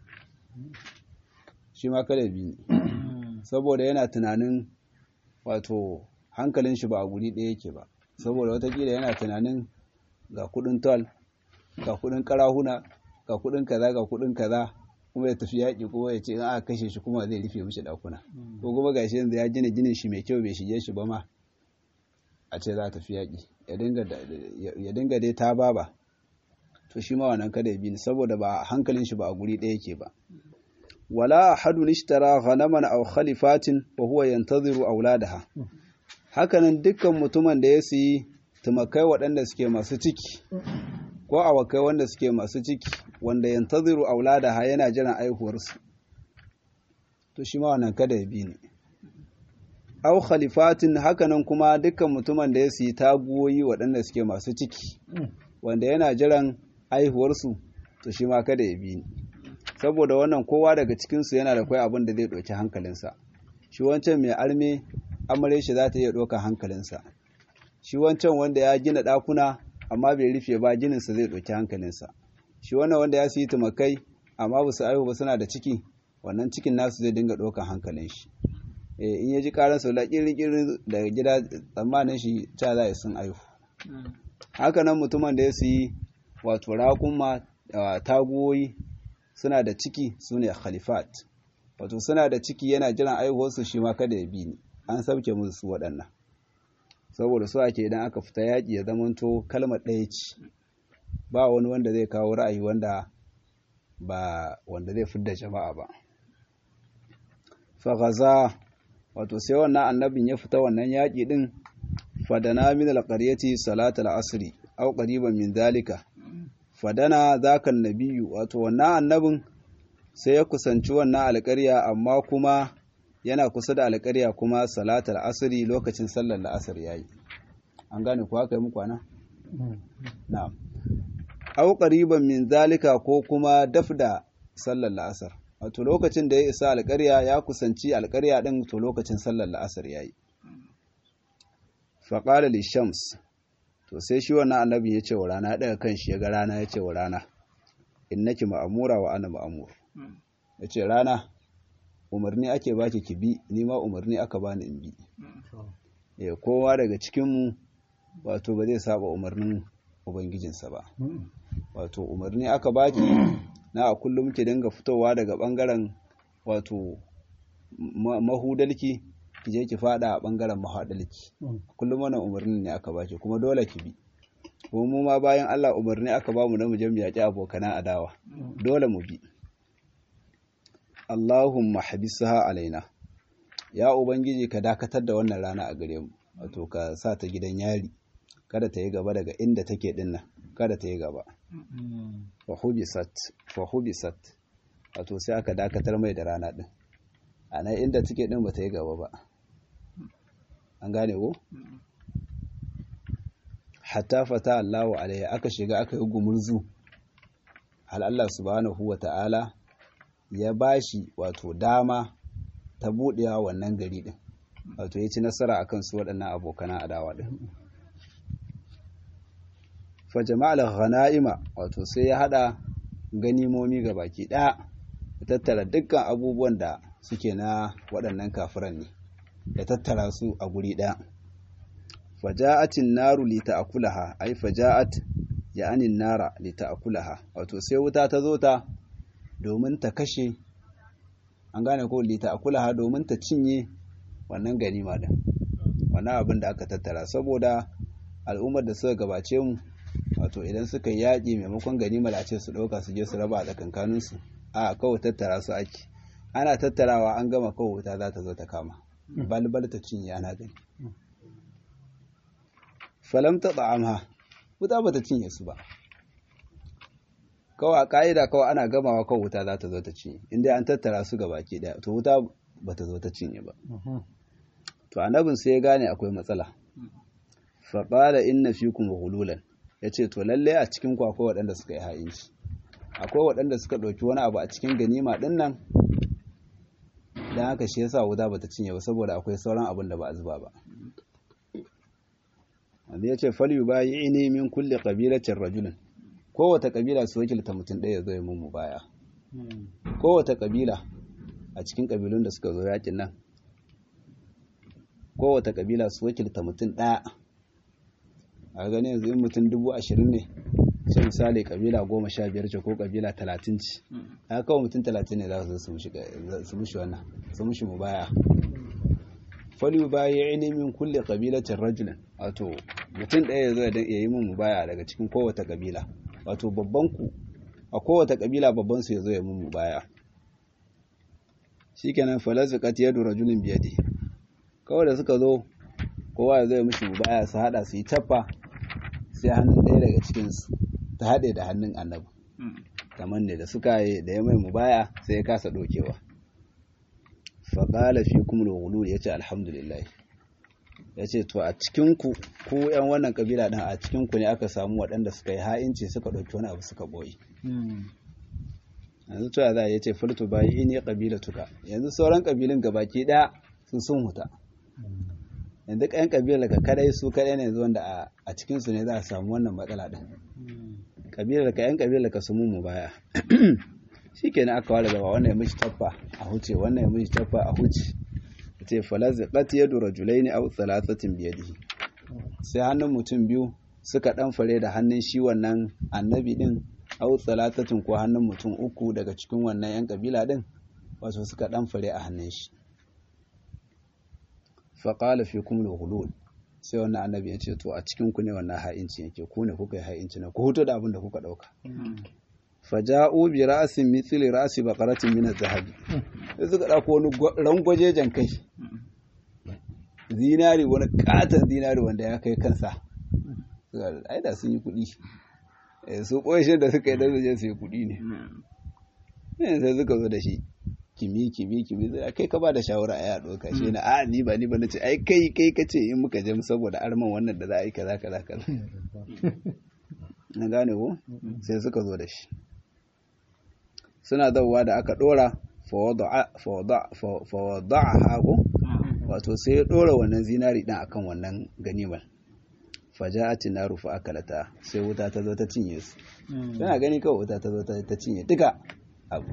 shi ma kada bi saboda yana tunanin wato hankalin shi ba a guri ɗaya yake ba saboda watakila yana tunanin ga kudin tol ga kudin karahuna ga kudin kaza ga kudin kaza kuma ya tafi yaƙi kuma ya ce in aka kashe shi kuma zai rufe mishi dakuna ko kuma gashi yanzu ya gina ginin shi mai kyau bai shige shi ba ma a ce za ta fi yaƙi ya dinga dai ta baba to shi ma wannan kada ya bi ni saboda ba hankalin shi ba a guri ɗaya yake ba wala ahadun ishtara ghanaman aw khalifatin wa huwa yantaziru auladaha hakanan dukkan mutumin da ya siyi tumakai waɗanda suke masu ciki ko awakai wanda suke masu ciki wanda yantaziru auladaha yana jiran aihuwarsu to shi ma wannan kada ya bi ni au khalifatin hakanan kuma dukkan mutumin da ya siyi taguwoyi waɗanda suke masu ciki wanda yana jiran aihuwarsu to shi ma kada ya bi ni saboda wannan kowa daga cikinsu yana da kwai abin da zai ɗauki hankalinsa shi wancan mai arme amare shi za ta iya ɗaukar hankalinsa shi wancan wanda ya gina ɗakuna amma bai rufe ba gininsa zai ɗauki hankalinsa shi wannan wanda ya siyi tumakai amma ba su aihu ba suna da ciki wannan cikin nasu zai dinga ɗaukar hankalin shi in ya ji karar sau kirin daga gida tsammanin shi ta za sun aihu haka nan mutumin da ya siyi wato raƙuma taguwoyi suna da ciki su ne khalifat wato suna da ciki yana jiran aihuwarsu shi ma kada ya bi ni an sauke musu su waɗannan saboda su ake idan aka fita yaƙi ya zamanto kalmar ɗaya ce ba wani wanda zai kawo ra'ayi wanda ba wanda zai fidda jama'a ba fagaza wato sai wannan annabin ya fita wannan yaƙi ɗin fadana min alƙaryati salatul asri aw qariban min zalika fadana zaka nabiyyu wato wannan annabin sai ya kusanci wannan alƙarya amma kuma yana kusa da alƙarya kuma salatul asri lokacin sallar la'asar yayi an gane ku haka yi muku ana na'am aw qariban min zalika ko kuma dafda sallar la'asar wato lokacin da ya isa alƙarya ya kusanci alƙarya ɗin to lokacin sallar la'asar ya yi faƙalar lishams to sai shi wannan annabin ya ce wa rana ya daga kan shi ya ga rana ya ce wa rana innaki ma'amura wa ana ma'amur ya ce rana umarni ake baki ki bi ni ma umarni aka bani in bi ya kowa daga cikinmu wato ba zai saba umarnin ubangijinsa ba wato umarni aka baki na a kullum ki dinga fitowa daga bangaren wato mahudalki ki je ki fada a bangaren mahadalki kullum wannan umarnin ne aka baki kuma dole ki bi kuma mu ma bayan Allah umarni aka bamu na mu je mu yaki abokanan adawa dole mu bi Allahumma habisha alaina ya ubangiji ka dakatar da wannan rana a gare mu wato ka sa ta gidan yari kada ta yi gaba daga inda take dinnan kada ta yi gaba fahubisat fahubisat wato sai aka dakatar mai da rana din a nan inda take din ba ta yi gaba ba an gane ko hatta fata Allahu alaihi aka shiga aka yi gumurzu hal Allah subhanahu wa ta'ala ya bashi wato dama ta buɗewa wannan gari din wato ya ci nasara akan su waɗannan abokan adawa din fa jama'al ghanaima wato sai ya hada ganimomi ga baki ɗaya ya tattara dukkan abubuwan da suke na waɗannan kafiran ne ya tattara su a guri ɗaya faja'atin naru li ta'kulaha ai faja'at ya'anin nara li ta'kulaha wato sai wuta ta zo ta domin ta kashe an gane ko li ta'kulaha domin ta cinye wannan ganima din wannan abin da aka tattara saboda al'ummar da suka gabace mu wato idan suka yaƙi maimakon ganima da ce su ɗauka su je su raba a tsakankaninsu a kawai tattara su ake ana tattarawa an gama kawai wuta za ta zo ta kama balbal ta cinye ana gani falam ta tsa'amha wuta ba ta cinye su ba kawai a ƙa'ida kawai ana gamawa kawai wuta za ta zo ta cinye inda an tattara su gaba ke daya to wuta ba ta zo ta cinye ba to annabin sai ya gane akwai matsala faƙala inna fikum hululan ya ce to lalle a cikin ku akwai waɗanda suka yi ha'inci akwai waɗanda suka ɗauki wani abu a cikin ganima ɗin nan don haka shi yasa wuta bata cinye ba saboda akwai sauran abin da ba a zuba ba wanda ya ce falyu ba yi ne min kulle ƙabilacin rajulun kowace ƙabila su wakilta mutum ɗaya zai mun baya kowace ƙabila a cikin ƙabilun da suka zo yakin nan kowace ƙabila su wakilta mutum ɗaya a gani yanzu in mutum dubu ashirin ne sai misali kabila goma sha biyar ce ko kabila talatin ce a kawai mutum talatin ne za su su mushi wannan su mushi mu baya fali baya ya ilimin kulle kabilacin rajulin wato mutum ɗaya ya zo ya yi min mu baya daga cikin kowace kabila wato babban ku a kowace kabila babban su ya zo ya min mu baya shikenan falaziqat yadu rajulin biyadi kawai da suka zo kowa ya zo ya mishi mu baya su hada su yi tappa sai hannun ɗaya daga cikinsu ta haɗe da hannun annabi kamar ne da suka yi da ya mai mubaya sai ya kasa ɗaukewa faƙala fi kuma da ya ce alhamdulillah ya ce to a cikinku ku yan wannan ƙabila ɗin a cikinku ne aka samu waɗanda suka yi ha'inci suka ɗauki wani abu suka ɓoye yanzu to za ya ce furtu bayi ne ƙabila tuka yanzu sauran ƙabilun gabaki ɗaya sun sun huta yanzu ƙayan ƙabilar ka kadai su kadai ne yanzu wanda a cikinsu ne za a samu wannan matsala ɗin ƙabilar ka yan ƙabilar ka su mu baya shi kenan aka ware gaba wannan ya mishi taffa a huce wannan ya mishi taffa a huce ce falaziqat yadu rajulaini aw thalathatin biyadihi sai hannun mutum biyu suka dan fare da hannun shi wannan annabi din aw thalathatin ko hannun mutum uku daga cikin wannan yan kabila din wato suka dan fare a hannun shi faƙala fi kumul hulul sai wannan annabi ya ce to a cikin ku ne wannan ha'inci yake ku ne kuka yi ha'inci na ku huto da abin da kuka ɗauka faja'u bi ra'sin mithli ra'si baqaratin min az-zahabi sai suka dauko wani rangwajejen kai zinari wani katon zinari wanda ya kai kansa ai da sun yi kuɗi su ƙoshin da suka yi da su yi kuɗi ne sai suka zo da shi kimi kimi kimi zai kai ka ba da shawara a yaɗo ka shi na a ni ba ni ba na ce ai kai kai ka ce in muka je saboda arman wannan da za a yi kaza kaza kaza na gane ko sai suka zo da shi suna zauwa da aka dora fawada'a hagu wato sai ya dora wannan zinari din akan wannan ganimar faja'ati naru fa akalata sai wuta ta zo ta cinye su yana gani kawai wuta ta zo ta cinye duka abu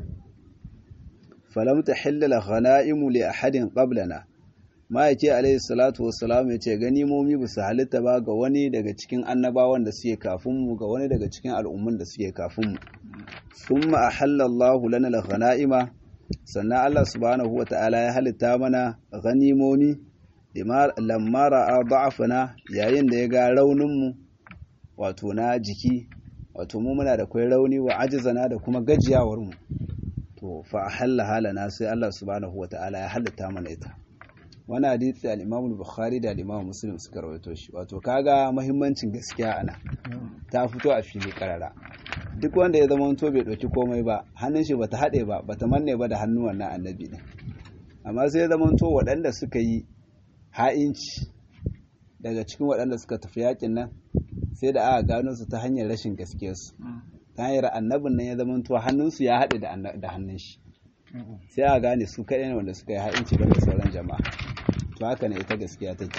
falam tahilla la ghanaimu li ahadin qablana ma'aiki alaihi salatu wassalam ya ce ganimomi ba su halitta ba ga wani daga cikin annabawan da suke kafin mu ga wani daga cikin al'ummun da suke kafin mu thumma ahalla Allahu lana la ghanaima sannan Allah subhanahu wa ta'ala ya halitta mana ganimomi lamma ra'a da'afana yayin da ya ga rauninmu wato na jiki wato mu muna da kai rauni wa ajizana da kuma gajiyawar mu to fa ahalla halana sai Allah subhanahu wa ta'ala ya halitta mana ita wani hadisi al-Imam al-Bukhari da al-Imam Muslim suka rawaito shi wato kaga muhimmancin gaskiya ana ta fito a fili karara duk wanda ya zama to bai ɗauki komai ba hannun shi bata haɗe ba bata manne ba da hannuwan na annabi ne amma sai ya zama to waɗanda suka yi ha'inci daga cikin waɗanda suka tafi yakin nan sai da aka gano su ta hanyar rashin gaskiyarsu ta hanyar annabin nan ya zama to hannunsu ya haɗe da hannun shi sai aka gane su kaɗai ne wanda suka yi ha'inci da sauran jama'a to haka ne ita gaskiya take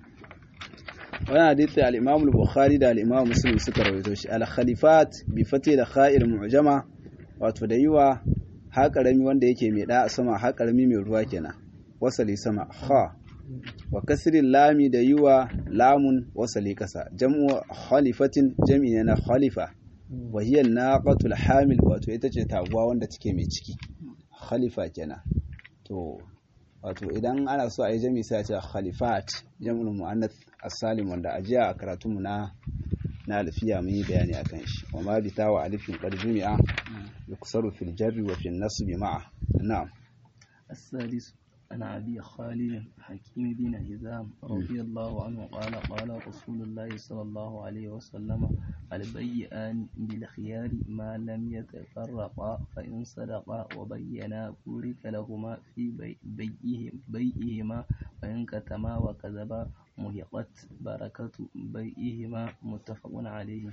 wani hadisi al-imam al-bukhari da al-imam muslim suka rawaito shi al-khalifat bi fati da kha'ir mu'jama wato da yiwa ha karami wanda yake mai da sama ha karami mai ruwa kenan wasali sama kha wa kasrin lami da yiwa lamun wasali kasa jam'u khalifatin jam'i ne na khalifa wa hiya naqatul hamil wato ita ce taguwa wanda take mai ciki khalifa kenan to wato idan ana so a yi jami sai a ce khalifat jam'ul mu'annath as-salim wanda a jiya a karatunmu na na alfiya mun yi bayani akan shi wa ma bi tawa alifin qad jumi'a yuksaru fil jarri wa fil nasbi ma'a na'am السادس عن أبي خالد حكيم بن هزام رضي الله عنه قال قال رسول الله صلى الله عليه وسلم البيئان بالخيار ما لم يتفرقا فإن صدقا وبينا بورك لهما في بيئهم بيئهما وإن كتما وكذبا مهقت بركة بيئهما متفق عليه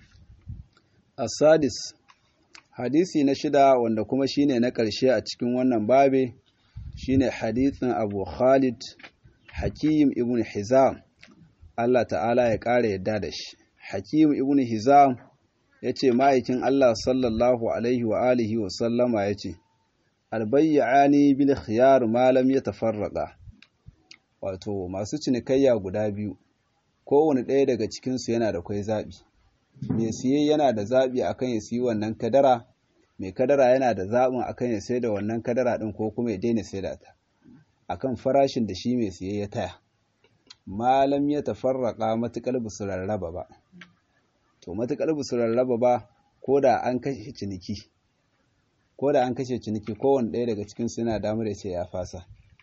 السادس hadisi na shida wanda kuma shine na ƙarshe a cikin wannan babe shine hadithin Abu Khalid Hakim ibn Hizam Allah ta'ala ya ƙara yadda da shi Hakim ibn Hizam ya ce ma'aikin Allah sallallahu alaihi wa alihi wa sallama ya ce albayyani bil khiyar malam ya tafarraqa wato masu cinikayya guda biyu kowane ɗaya daga cikinsu yana da kwai zaɓi mai siye yana da zaɓi akan ya siyi wannan kadara mai kadara yana da zaɓin akan ya sai da wannan kadara ɗin ko kuma ya daina sai da ta akan farashin da shi mai siye ya taya malam ya tafarraka matuƙar ba su rarraba ba to matuƙar ba su rarraba ba ko da an kashe ciniki ko da an kashe ciniki kowane ɗaya daga cikin su yana damar ya ce ya fasa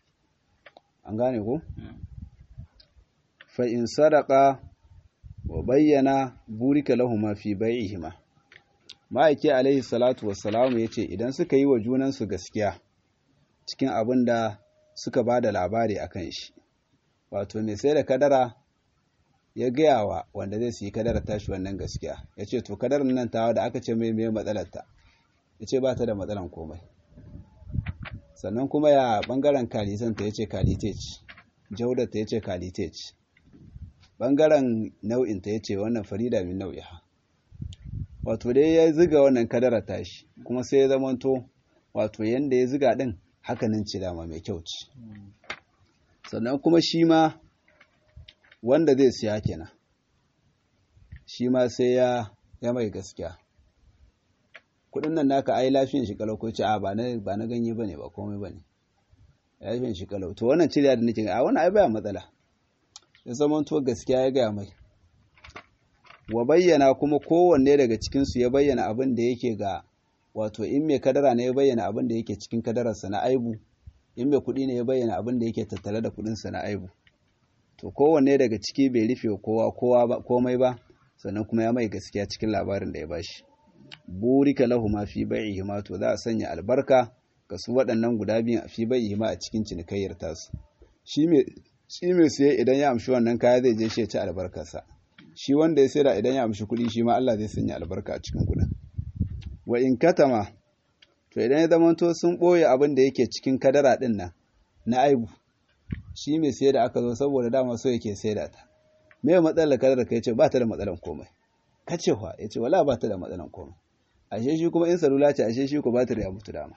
an gane ko fa in sadaka wa bayyana burika lahuma fi bai'ihima ma'aiki alaihi salatu wassalamu ya ce idan suka yi wa junansu gaskiya cikin abin da suka ba da labari a kan shi wato mai sai da kadara ya gaya wa wanda zai siyi kadara tashi wannan gaskiya ya ce to kadarar nan tawa da aka ce mai mai matsalarta ya ce ba ta da matsalan komai sannan kuma ya bangaren kalitanta ya ce kalite ce jaudata ya ce kalite ce bangaren nau'inta ya ce wannan farida min nau'iha wato dai ya ziga wannan kadara tashi kuma sai ya zamanto wato yanda ya ziga din hakanin ce dama mai kyau ce sannan kuma shi ma wanda zai siya kenan shi ma sai ya ya mai gaskiya kudin nan naka ai lafiyan shi kalau ko ce a ba na ba na ganye bane ba komai bane lafiyan shi kalau to wannan ciriya da nake a wannan ai baya matsala ya zamanto gaskiya ya gaya mai wa bayyana kuma kowanne daga cikinsu ya bayyana abin da yake ga wato in mai kadara ne ya bayyana abin da yake cikin kadararsa na aibu in mai kuɗi ne ya bayyana abin da yake tattare da kuɗinsa na aibu to kowanne daga ciki bai rufe kowa kowa ba komai ba sannan kuma ya mai gaskiya cikin labarin da ya bashi burika lahu ma fi bai'ihima to za a sanya albarka ga su waɗannan guda biyun a fi bai'ihima a cikin cinikayyar tasu shi mai shi mai siye idan ya amshi wannan kaya zai je shi ya ci albarkarsa shi wanda ya sayar idan ya amshi kuɗi shi ma Allah zai sanya albarka a cikin kuɗin wa in katama to idan ya zamanto sun ɓoye abin da yake cikin kadara ɗin nan na aibu shi mai sayar da aka zo saboda dama so yake sayar da ta me matsalar kadar ka yace ba ta da matsalan komai kace fa yace wala ba ta da matsalan komai ashe shi kuma in salula ce ashe shi ko batir ya mutu dama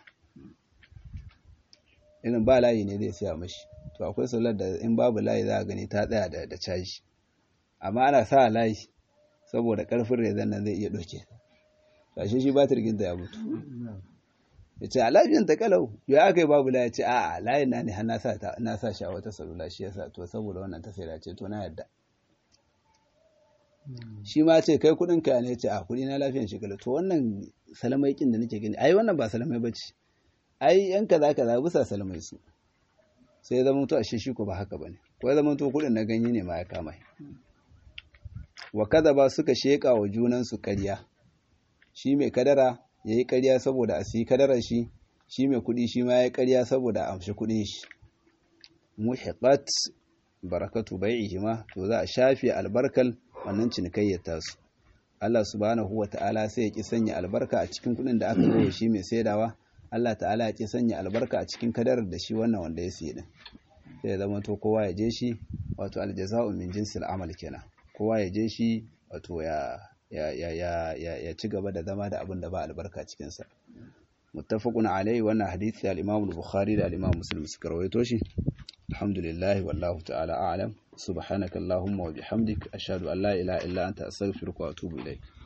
irin ba layi ne zai siya mashi to akwai salular da in babu layi za a gani ta tsaya da da caji amma ana sa layi saboda karfin rezan nan zai iya doke ashe shi batir ginta ya mutu ya ce a lafiyan ta kalau ya aka yi babu layi ce a a layin na ne har na sa shi a wata salula shi yasa to saboda wannan ta sai ce to na yadda shi ma ce kai kudin ka ne ce a kudi na lafiyan shi kalau to wannan salamai kin da nake gani ai wannan ba salamai bace ai yan kaza kaza bisa salamai su sai zama to ashe shi ko ba haka bane ko zama to kudin na ganye ne ma ya kama wa kaza ba suka sheka wa junan su ƙarya shi mai kadara yayi ƙarya saboda a siyi kadarar shi shi mai kudi shi ma yayi ƙarya saboda a amshi kudin shi muhiqat barakatu bai'ihima to za a shafe albarkal wannan cinikayyar tasu Allah subhanahu wa ta'ala sai ya ki sanya albarka a cikin kudin da aka zo shi mai saidawa Allah ta'ala ya ki sanya albarka a cikin kadarar da shi wannan wanda ya siye din sai ya zama to kowa ya je shi wato aljaza'u min jinsil amal kenan kowa ya je shi wato ya ya ya ya ya, ya ci gaba da zama da abin da ba albarka cikin sa muttafaqun alaihi wannan hadisi al-Imam al-Bukhari da al-Imam Muslim suka rawaito shi alhamdulillah wallahu ta'ala a'lam subhanakallahumma wa bihamdik ashhadu an la ilaha illa anta astaghfiruka wa atubu ilayk